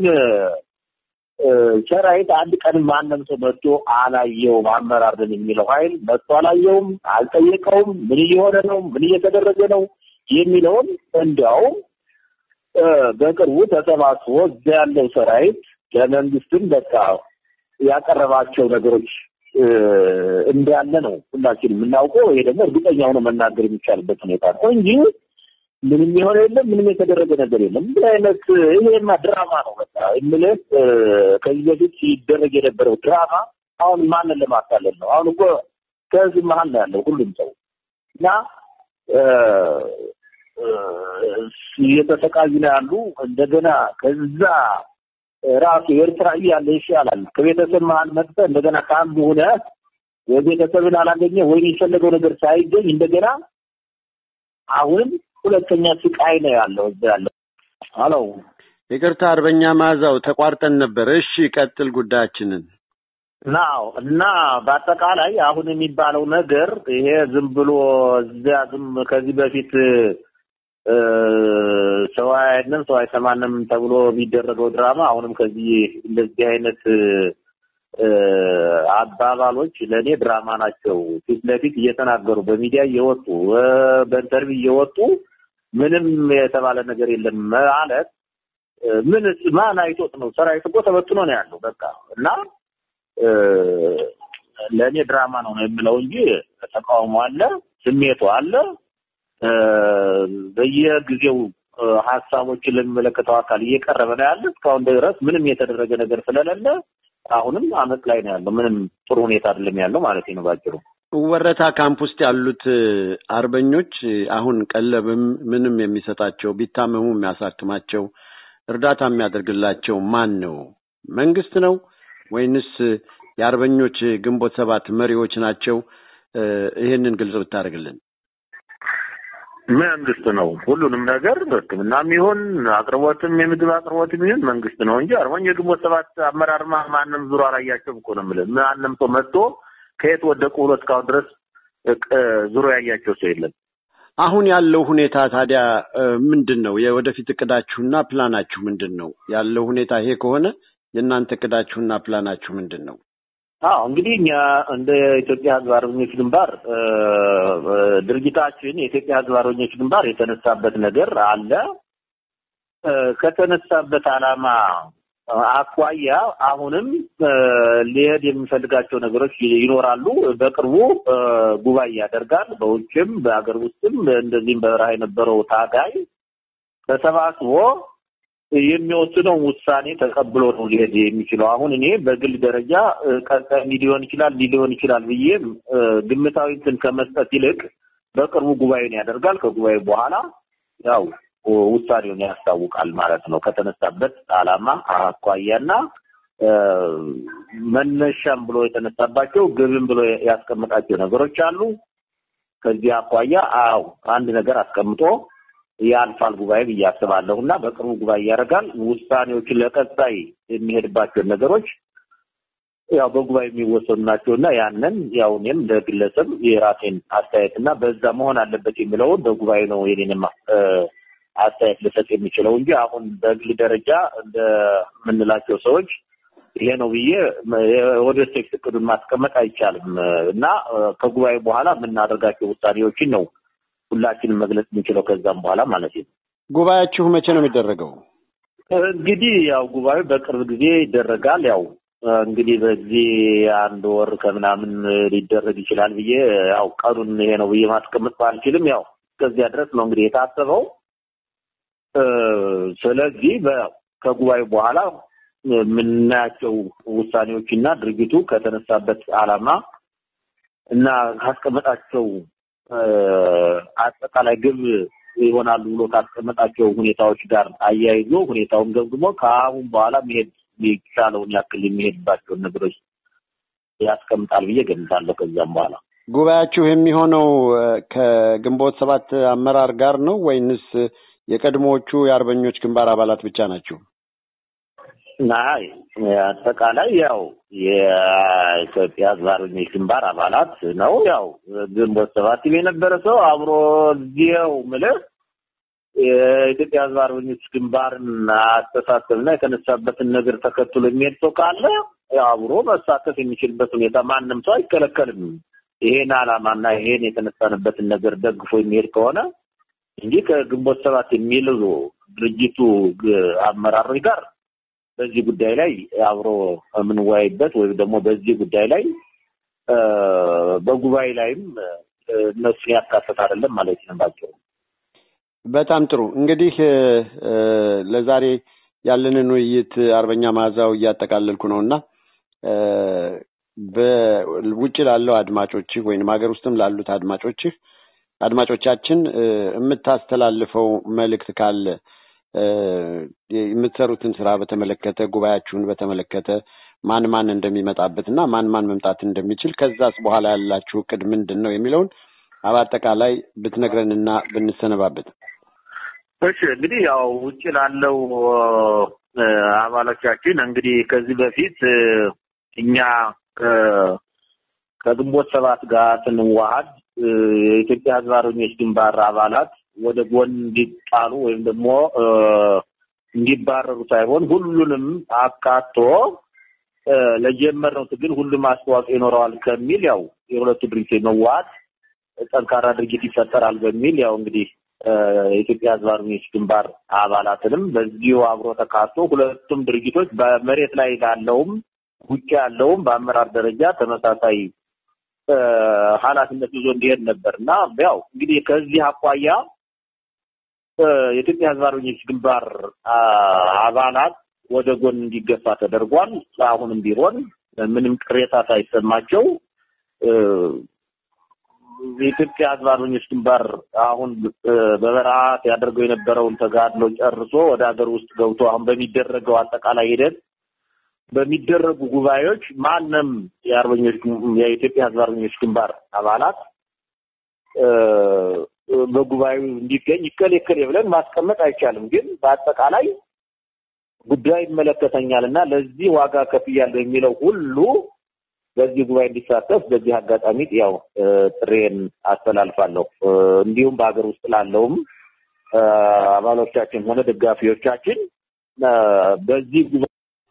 እ፣ ሰራዊት አንድ ቀን ማንም ሰው መጥቶ አላየውም። አመራር ነን የሚለው ኃይል መጥቶ አላየውም፣ አልጠየቀውም። ምን እየሆነ ነው፣ ምን እየተደረገ ነው የሚለውን እንዲያውም እ፣ በቅርቡ ተሰባስቦ እዚያ ያለው ሰራዊት ለመንግስትም በቃ ያቀረባቸው ነገሮች እ፣ እንዳለ ነው ሁላችንም የምናውቀው። ይሄ ደግሞ እርግጠኛ ሆኖ መናገር የሚቻልበት ሁኔታ ነው እንጂ ምንም የሆነ የለም፣ ምንም የተደረገ ነገር የለም። እንዲህ አይነት ይሄማ ድራማ ነው። በቃ የምልህ እ፣ ከዚህ በፊት ሲደረግ የነበረው ድራማ አሁን ማንን ለማታለል ነው? አሁን እኮ ከህዝብ መሀል ነው ያለው ሁሉም ሰው እና እ፣ እ፣ እየተሰቃዩ ነው ያሉ እንደገና ከዛ ራሱ ኤርትራ እያለ ይሻላል ከቤተሰብ መሀል መጥተህ እንደገና ከአንዱ ሆነ የቤተሰብን አላገኘ ወይም የፈለገው ነገር ሳይገኝ እንደገና አሁንም ሁለተኛ ስቃይ ነው ያለው እዛ ያለው አሎ ይቅርታ አርበኛ መዓዛው ተቋርጠን ነበር። እሺ ቀጥል ጉዳያችንን። ናው እና በአጠቃላይ አሁን የሚባለው ነገር ይሄ ዝም ብሎ እዚያ ዝም ከዚህ በፊት እ፣ ሰው አያየንም ሰው አይሰማንም ተብሎ የሚደረገው ድራማ አሁንም ከዚህ እንደዚህ አይነት እ፣ አባባሎች ለእኔ ድራማ ናቸው። ፊት ለፊት እየተናገሩ በሚዲያ እየወጡ እ፣ በኢንተርቪው እየወጡ ምንም የተባለ ነገር የለም ማለት እ፣ ምን ማን አይቶት ነው? ሰራዊት እኮ ተበትኖ ነው ያለው በቃ እና እ፣ ለእኔ ድራማ ነው ነው የምለው እንጂ ተቃውሞ አለ፣ ስሜቱ አለ። እ፣ በየጊዜው እ፣ ሀሳቦችን ለሚመለከተው አካል እየቀረበ ነው ያለ። እስካሁን ድረስ ምንም የተደረገ ነገር ስለሌለ አሁንም አመት ላይ ነው ያለው። ምንም ጥሩ ሁኔታ አይደለም ያለው ማለት ነው ባጭሩ። ወረታ ካምፕ ውስጥ ያሉት እ፣ አርበኞች እ፣ አሁን ቀለብም ምንም የሚሰጣቸው ቢታመሙ የሚያሳክማቸው እርዳታ የሚያደርግላቸው ማን ነው? መንግስት ነው ወይንስ እ፣ የአርበኞች ግንቦት ሰባት መሪዎች ናቸው? እ፣ ይሄንን ግልጽ ብታደርግልን። መንግስት ነው ሁሉንም ነገር ሕክምናም ይሁን አቅርቦትም የምግብ አቅርቦትም ይሁን መንግስት ነው እንጂ አርበኛ የግንቦት ሰባት አመራርማ ማንም ዙሮ አላያቸውም እኮ ነው የምልህ። ማንም ሰው መጥቶ ከየት ወደቁ ብሎ እስካሁን ድረስ እ፣ ዙሮ ያያቸው ሰው የለም። አሁን ያለው ሁኔታ ታዲያ እ፣ ምንድን ነው? የወደፊት እቅዳችሁና ፕላናችሁ ምንድን ነው? ያለው ሁኔታ ይሄ ከሆነ የእናንተ እቅዳችሁና ፕላናችሁ ምንድን ነው? አዎ እንግዲህ እኛ እንደ ኢትዮጵያ ሕዝብ አርበኞች ግንባር እ፣ እ፣ ድርጅታችን የኢትዮጵያ ሕዝብ አርበኞች ግንባር የተነሳበት ነገር አለ። እ፣ ከተነሳበት ዓላማ አኳያ አሁንም እ፣ ሊሄድ የሚፈልጋቸው ነገሮች ይኖራሉ። በቅርቡ እ፣ ጉባኤ ያደርጋል። በውጭም በሀገር ውስጥም እንደዚህም በበረሃ የነበረው ታጋይ ተሰባስቦ የሚወስነው ውሳኔ ተቀብሎ ነው ሊሄድ የሚችለው። አሁን እኔ በግል ደረጃ እ፣ ቀጣይ እንዲህ ሊሆን ይችላል እንዲህ ሊሆን ይችላል ብዬ እ፣ ግምታዊ እንትን ከመስጠት ይልቅ በቅርቡ ጉባኤን ያደርጋል። ከጉባኤ በኋላ ያው እ፣ ውሳኔውን ያስታውቃል ማለት ነው። ከተነሳበት ዓላማ አኳያና እ፣ መነሻም ብሎ የተነሳባቸው ግብም ብሎ ያስቀመጣቸው ነገሮች አሉ። ከዚህ አኳያ አዎ አንድ ነገር አስቀምጦ ያልፋል ጉባኤ ብዬ አስባለሁ እና በቅርቡ ጉባኤ ያደርጋል። ውሳኔዎችን ለቀጣይ የሚሄድባቸውን ነገሮች ያው በጉባኤ የሚወሰኑ ናቸው እና ያንን ያው እኔም እንደ ግለሰብ የራሴን አስተያየት እና በዛ መሆን አለበት የሚለውን በጉባኤ ነው የኔንም እ፣ አስተያየት ልሰጥ የሚችለው እንጂ አሁን በግል ደረጃ እንደምንላቸው ሰዎች ይሄ ነው ብዬ ወደ ቴክስ እቅዱን ማስቀመጥ አይቻልም እና እ፣ ከጉባኤ በኋላ የምናደርጋቸው ውሳኔዎችን ነው ሁላችንም መግለጽ የምንችለው ከዛም በኋላ ማለት ነው። ጉባኤያችሁ መቼ ነው የሚደረገው? እንግዲህ ያው ጉባኤው በቅርብ ጊዜ ይደረጋል። ያው እ፣ እንግዲህ በዚህ አንድ ወር ከምናምን ሊደረግ ይችላል ብዬ ያው ቀኑን ይሄ ነው ብዬ ማስቀመጥ ባልችልም ያው እስከዚያ ድረስ ነው እንግዲህ የታሰበው። እ፣ ስለዚህ በ- ከጉባኤው በኋላ የምናያቸው ውሳኔዎችና ድርጊቱ ከተነሳበት ዓላማ እና ካስቀመጣቸው እ፣ አጠቃላይ ግብ ይሆናሉ ብሎ ካስቀመጣቸው ሁኔታዎች ጋር አያይዞ ሁኔታውን ገምግሞ ከአሁን በኋላ መሄድ የሚቻለውን ያክል የሚሄድባቸውን ነገሮች ያስቀምጣል ብዬ ገምታለሁ። ከዚያም በኋላ ጉባኤያችሁ የሚሆነው እ፣ ከግንቦት ሰባት አመራር ጋር ነው ወይንስ የቀድሞዎቹ የአርበኞች ግንባር አባላት ብቻ ናቸው? አይ አጠቃላይ ያው የኢትዮጵያ ሕዝብ አርበኞች ግንባር አባላት ነው። ያው ግንቦት ሰባት የነበረ ሰው አብሮ እዚያው ምልህ የኢትዮጵያ ሕዝብ አርበኞች ግንባርን አስተሳሰብና የተነሳበትን ነገር ተከትሎ የሚሄድ ሰው ካለ ያው አብሮ መሳተፍ የሚችልበት ሁኔታ ማንም ሰው አይከለከልም። ይሄን ዓላማና ይሄን የተነሳንበትን ነገር ደግፎ የሚሄድ ከሆነ እንጂ ከግንቦት ሰባት የሚሉ ድርጅቱ ግ- አመራሮች ጋር በዚህ ጉዳይ ላይ አብሮ የምንወያይበት ወይም ደግሞ በዚህ ጉዳይ ላይ እ፣ በጉባኤ ላይም እ፣ እነሱን ያካተት አይደለም ማለት ነው ባጭሩ። በጣም ጥሩ እንግዲህ እ፣ እ፣ ለዛሬ ያለንን ውይይት አርበኛ መዓዛው እያጠቃለልኩ ነው እና እ፣ በውጭ ላለው አድማጮችህ ወይም ሀገር ውስጥም ላሉት አድማጮችህ አድማጮቻችን እ፣ የምታስተላልፈው መልእክት ካለ እ፣ የምትሰሩትን ስራ በተመለከተ ጉባኤያችሁን በተመለከተ ማን ማን እንደሚመጣበት እና ማን ማን መምጣት እንደሚችል ከዛስ በኋላ ያላችሁ እቅድ ምንድን ነው የሚለውን በአጠቃላይ ብትነግረንና ብንሰነባበት። እሺ እንግዲህ ያው ውጭ ላለው እ፣ አባሎቻችን እንግዲህ ከዚህ በፊት እ፣ እኛ ከ- ከግንቦት ሰባት ጋር ስንዋሃድ እ፣ የኢትዮጵያ ሕዝብ አርበኞች ግንባር አባላት ወደ ጎን እንዲጣሉ ወይም ደግሞ እ፣ እንዲባረሩ ሳይሆን ሁሉንም አካቶ እ፣ ለጀመርነው ትግል ሁሉም አስተዋጽኦ ይኖረዋል ከሚል ያው የሁለቱ ድርጅቶች መዋሃድ ጠንካራ ድርጅት ይፈጠራል በሚል ያው እንግዲህ እ፣ የኢትዮጵያ ሕዝብ አርበኞች ግንባር አባላትንም በዚሁ አብሮ ተካቶ ሁለቱም ድርጅቶች በመሬት ላይ ላለውም ውጭ ያለውም በአመራር ደረጃ ተመሳሳይ እ፣ ኃላፊነት ይዞ እንዲሄድ ነበር እና ያው እንግዲህ ከዚህ አኳያ እ፣ የኢትዮጵያ ሕዝብ አርበኞች ግንባር አ፣ አባላት ወደ ጎን እንዲገፋ ተደርጓል። አሁንም ቢሆን ምንም ቅሬታ ሳይሰማቸው እ፣ የኢትዮጵያ ሕዝብ አርበኞች ግንባር አሁን እ፣ በበረሃ ያደርገው የነበረውን ተጋድሎ ጨርሶ ወደ ሀገር ውስጥ ገብቶ አሁን በሚደረገው አጠቃላይ ሂደት በሚደረጉ ጉባኤዎች ማንም የአርበኞች ግን- የኢትዮጵያ ሕዝብ አርበኞች ግንባር አባላት እ፣ በጉባኤው እንዲገኝ ይከል ይከል ብለን ማስቀመጥ አይቻልም። ግን በአጠቃላይ ጉዳይ ይመለከተኛል እና ለዚህ ዋጋ ከፍያለሁ የሚለው ሁሉ በዚህ ጉባኤ እንዲሳተፍ በዚህ አጋጣሚ ያው እ፣ ጥሬን አስተላልፋለሁ። እ፣ እንዲሁም በሀገር ውስጥ ላለውም እ፣ አባሎቻችን ሆነ ደጋፊዎቻችን እ፣ በዚህ ጉባኤ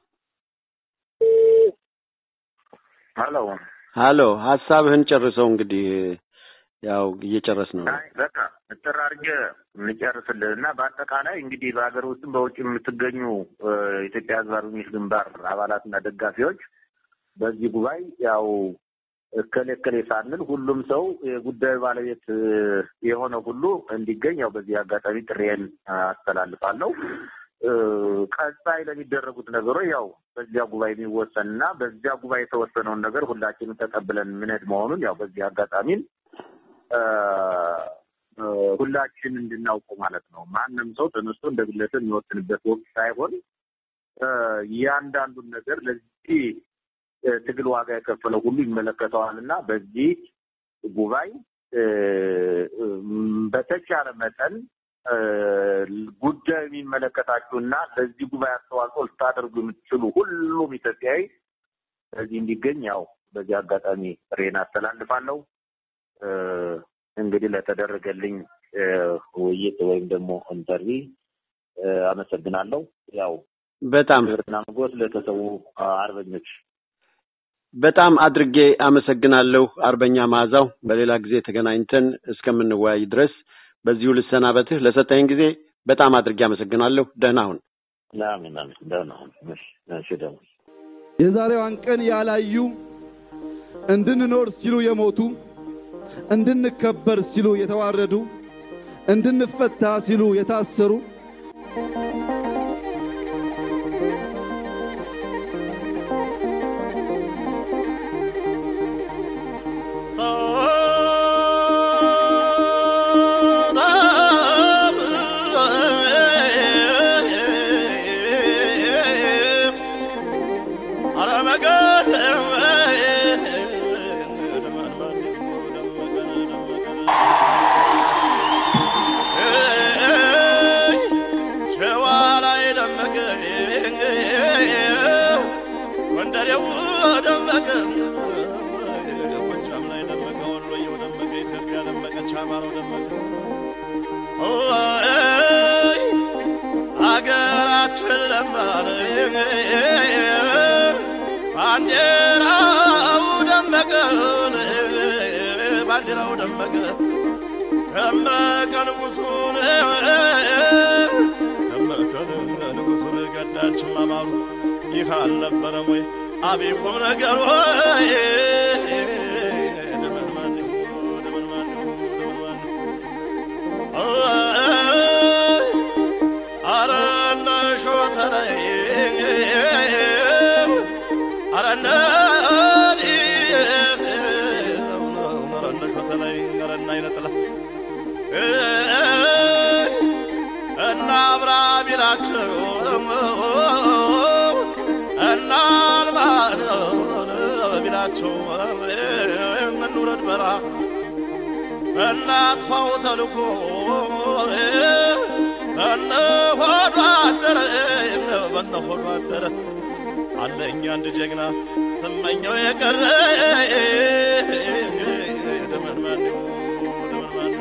ሄሎ ሀሎ ሀሳብህን ጨርሰው እንግዲህ ያው እየጨረስ ነው። አይ በቃ እጥር አድርጌ እንጨርስልህ እና በአጠቃላይ እንግዲህ በሀገር ውስጥም በውጭ የምትገኙ እ፣ የኢትዮጵያ ሕዝብ አርበኞች ግንባር አባላትና ደጋፊዎች በዚህ ጉባኤ ያው እከሌ እከሌ ሳንል ሁሉም ሰው የጉዳዩ ባለቤት እ፣ የሆነ ሁሉ እንዲገኝ ያው በዚህ አጋጣሚ ጥሬን አስተላልፋለሁ። እ፣ ቀጣይ ለሚደረጉት ነገሮች ያው በዚያ ጉባኤ የሚወሰን እና በዚያ ጉባኤ የተወሰነውን ነገር ሁላችንም ተቀብለን ምንሄድ መሆኑን ያው በዚህ አጋጣሚም እ፣ እ፣ ሁላችን እንድናውቀው ማለት ነው። ማንም ሰው ተነስቶ እንደ ግለሰብ የሚወስንበት ወቅት ሳይሆን እ፣ እያንዳንዱን ነገር ለዚህ እ፣ ትግል ዋጋ የከፈለው ሁሉ ይመለከተዋል እና በዚህ ጉባኤ እ፣ እም፣ በተቻለ መጠን እ፣ ጉዳዩ የሚመለከታችሁና ለዚህ ጉባኤ አስተዋጽኦ ልታደርጉ የምትችሉ ሁሉም ኢትዮጵያዊ በዚህ እንዲገኝ ያው በዚህ አጋጣሚ ጥሬን አስተላልፋለሁ። እ፣ እንግዲህ ለተደረገልኝ እ፣ ውይይት ወይም ደግሞ ኢንተርቪ እ፣ አመሰግናለሁ። ያው በጣም ክብርና ሞገስ ለተሰዉ አርበኞች በጣም አድርጌ አመሰግናለሁ አርበኛ መዓዛው። በሌላ ጊዜ ተገናኝተን እስከምንወያይ ድረስ በዚሁ ልሰናበትህ። ለሰጠኝ ጊዜ በጣም አድርጌ አመሰግናለሁ። ደህና ሁን። አሜን አሜን። ደህና ሁን። እሺ፣ እሺ ደግሞ የዛሬዋን ቀን ያላዩ እንድንኖር ሲሉ የሞቱ እንድንከበር ሲሉ የተዋረዱ እንድንፈታ ሲሉ የታሰሩ ሸዋ ላይ ደመቀ ጎንደሬው ደመቀ ጎጃም ላይ ደመቀ ወሎየው ደመቀ ኢትዮጵያ ደመቀች አማራው ደመቀ ኦይ አገራችን ለማረ ባንዲራው ደመቀ ባንዲራው ደመቀ ደመቀ ንጉሱን ደመቀ ንጉሱን ገዳችን ማማሩ ይህ አልነበረም ወይ አብይ ቁም ነገር ወይ ደመን ማን ደመን ማን ደመን ማን አረ እነ ሾተላይ አረ እነ አረ እነ ሾተላይ አረ እነ አይነጥላ እና አብራ ቢላቸው እና አልማን ቢላቸው እንውረድ በራ እናጥፋው ተልኮ እነ ሆዷ አደረ በነ ሆዷ አደረ አለኝ አንድ ጀግና ስመኘው የቀረ ደመን ማን ደመን ማን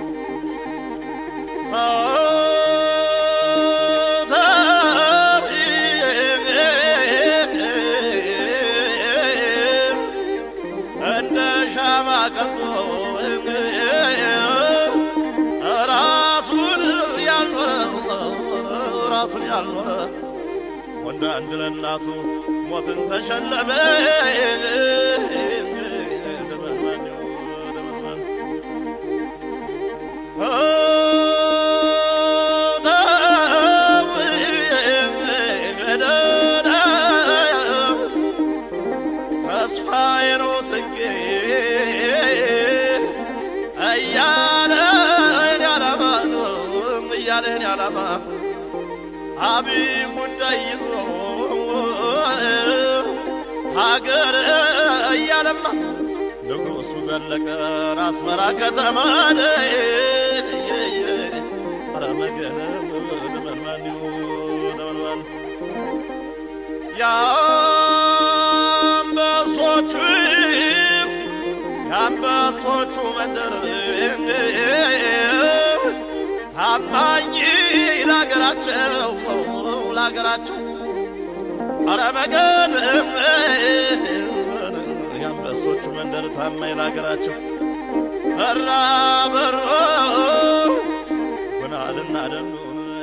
እንደ ሻማ ቀልጦ ራሱን ያልኖረ ራሱን ያልኖረ ወንድ አንድ ለእናቱ ሞትን ተሸለመ ደመን ማን ደመን ማን ተስፋዬ ነው ስንቄ እያለን ያላማ እያለን ያላማ አብይ ጉዳይ ይዞ ሀገር እያለማ ንጉሱ ዘለቀን አስመራ ከተማ ኧረ መገነ ደመን ማን ደመን ማን የአንበሶቹ የአንበሶቹ መንደር ታማኝ ለሀገራቸው ለሀገራቸው ኧረ መገን የአንበሶቹ መንደር ታማኝ ለሀገራቸው በራ በሮ ጉናልና ደኑን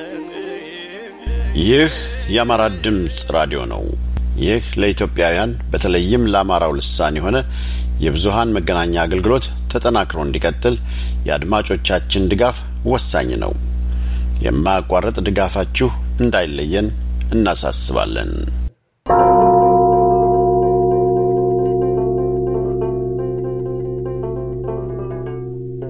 ይህ የአማራ ድምፅ ራዲዮ ነው። ይህ ለኢትዮጵያውያን በተለይም ለአማራው ልሳን የሆነ የብዙሃን መገናኛ አገልግሎት ተጠናክሮ እንዲቀጥል የአድማጮቻችን ድጋፍ ወሳኝ ነው። የማያቋርጥ ድጋፋችሁ እንዳይለየን እናሳስባለን።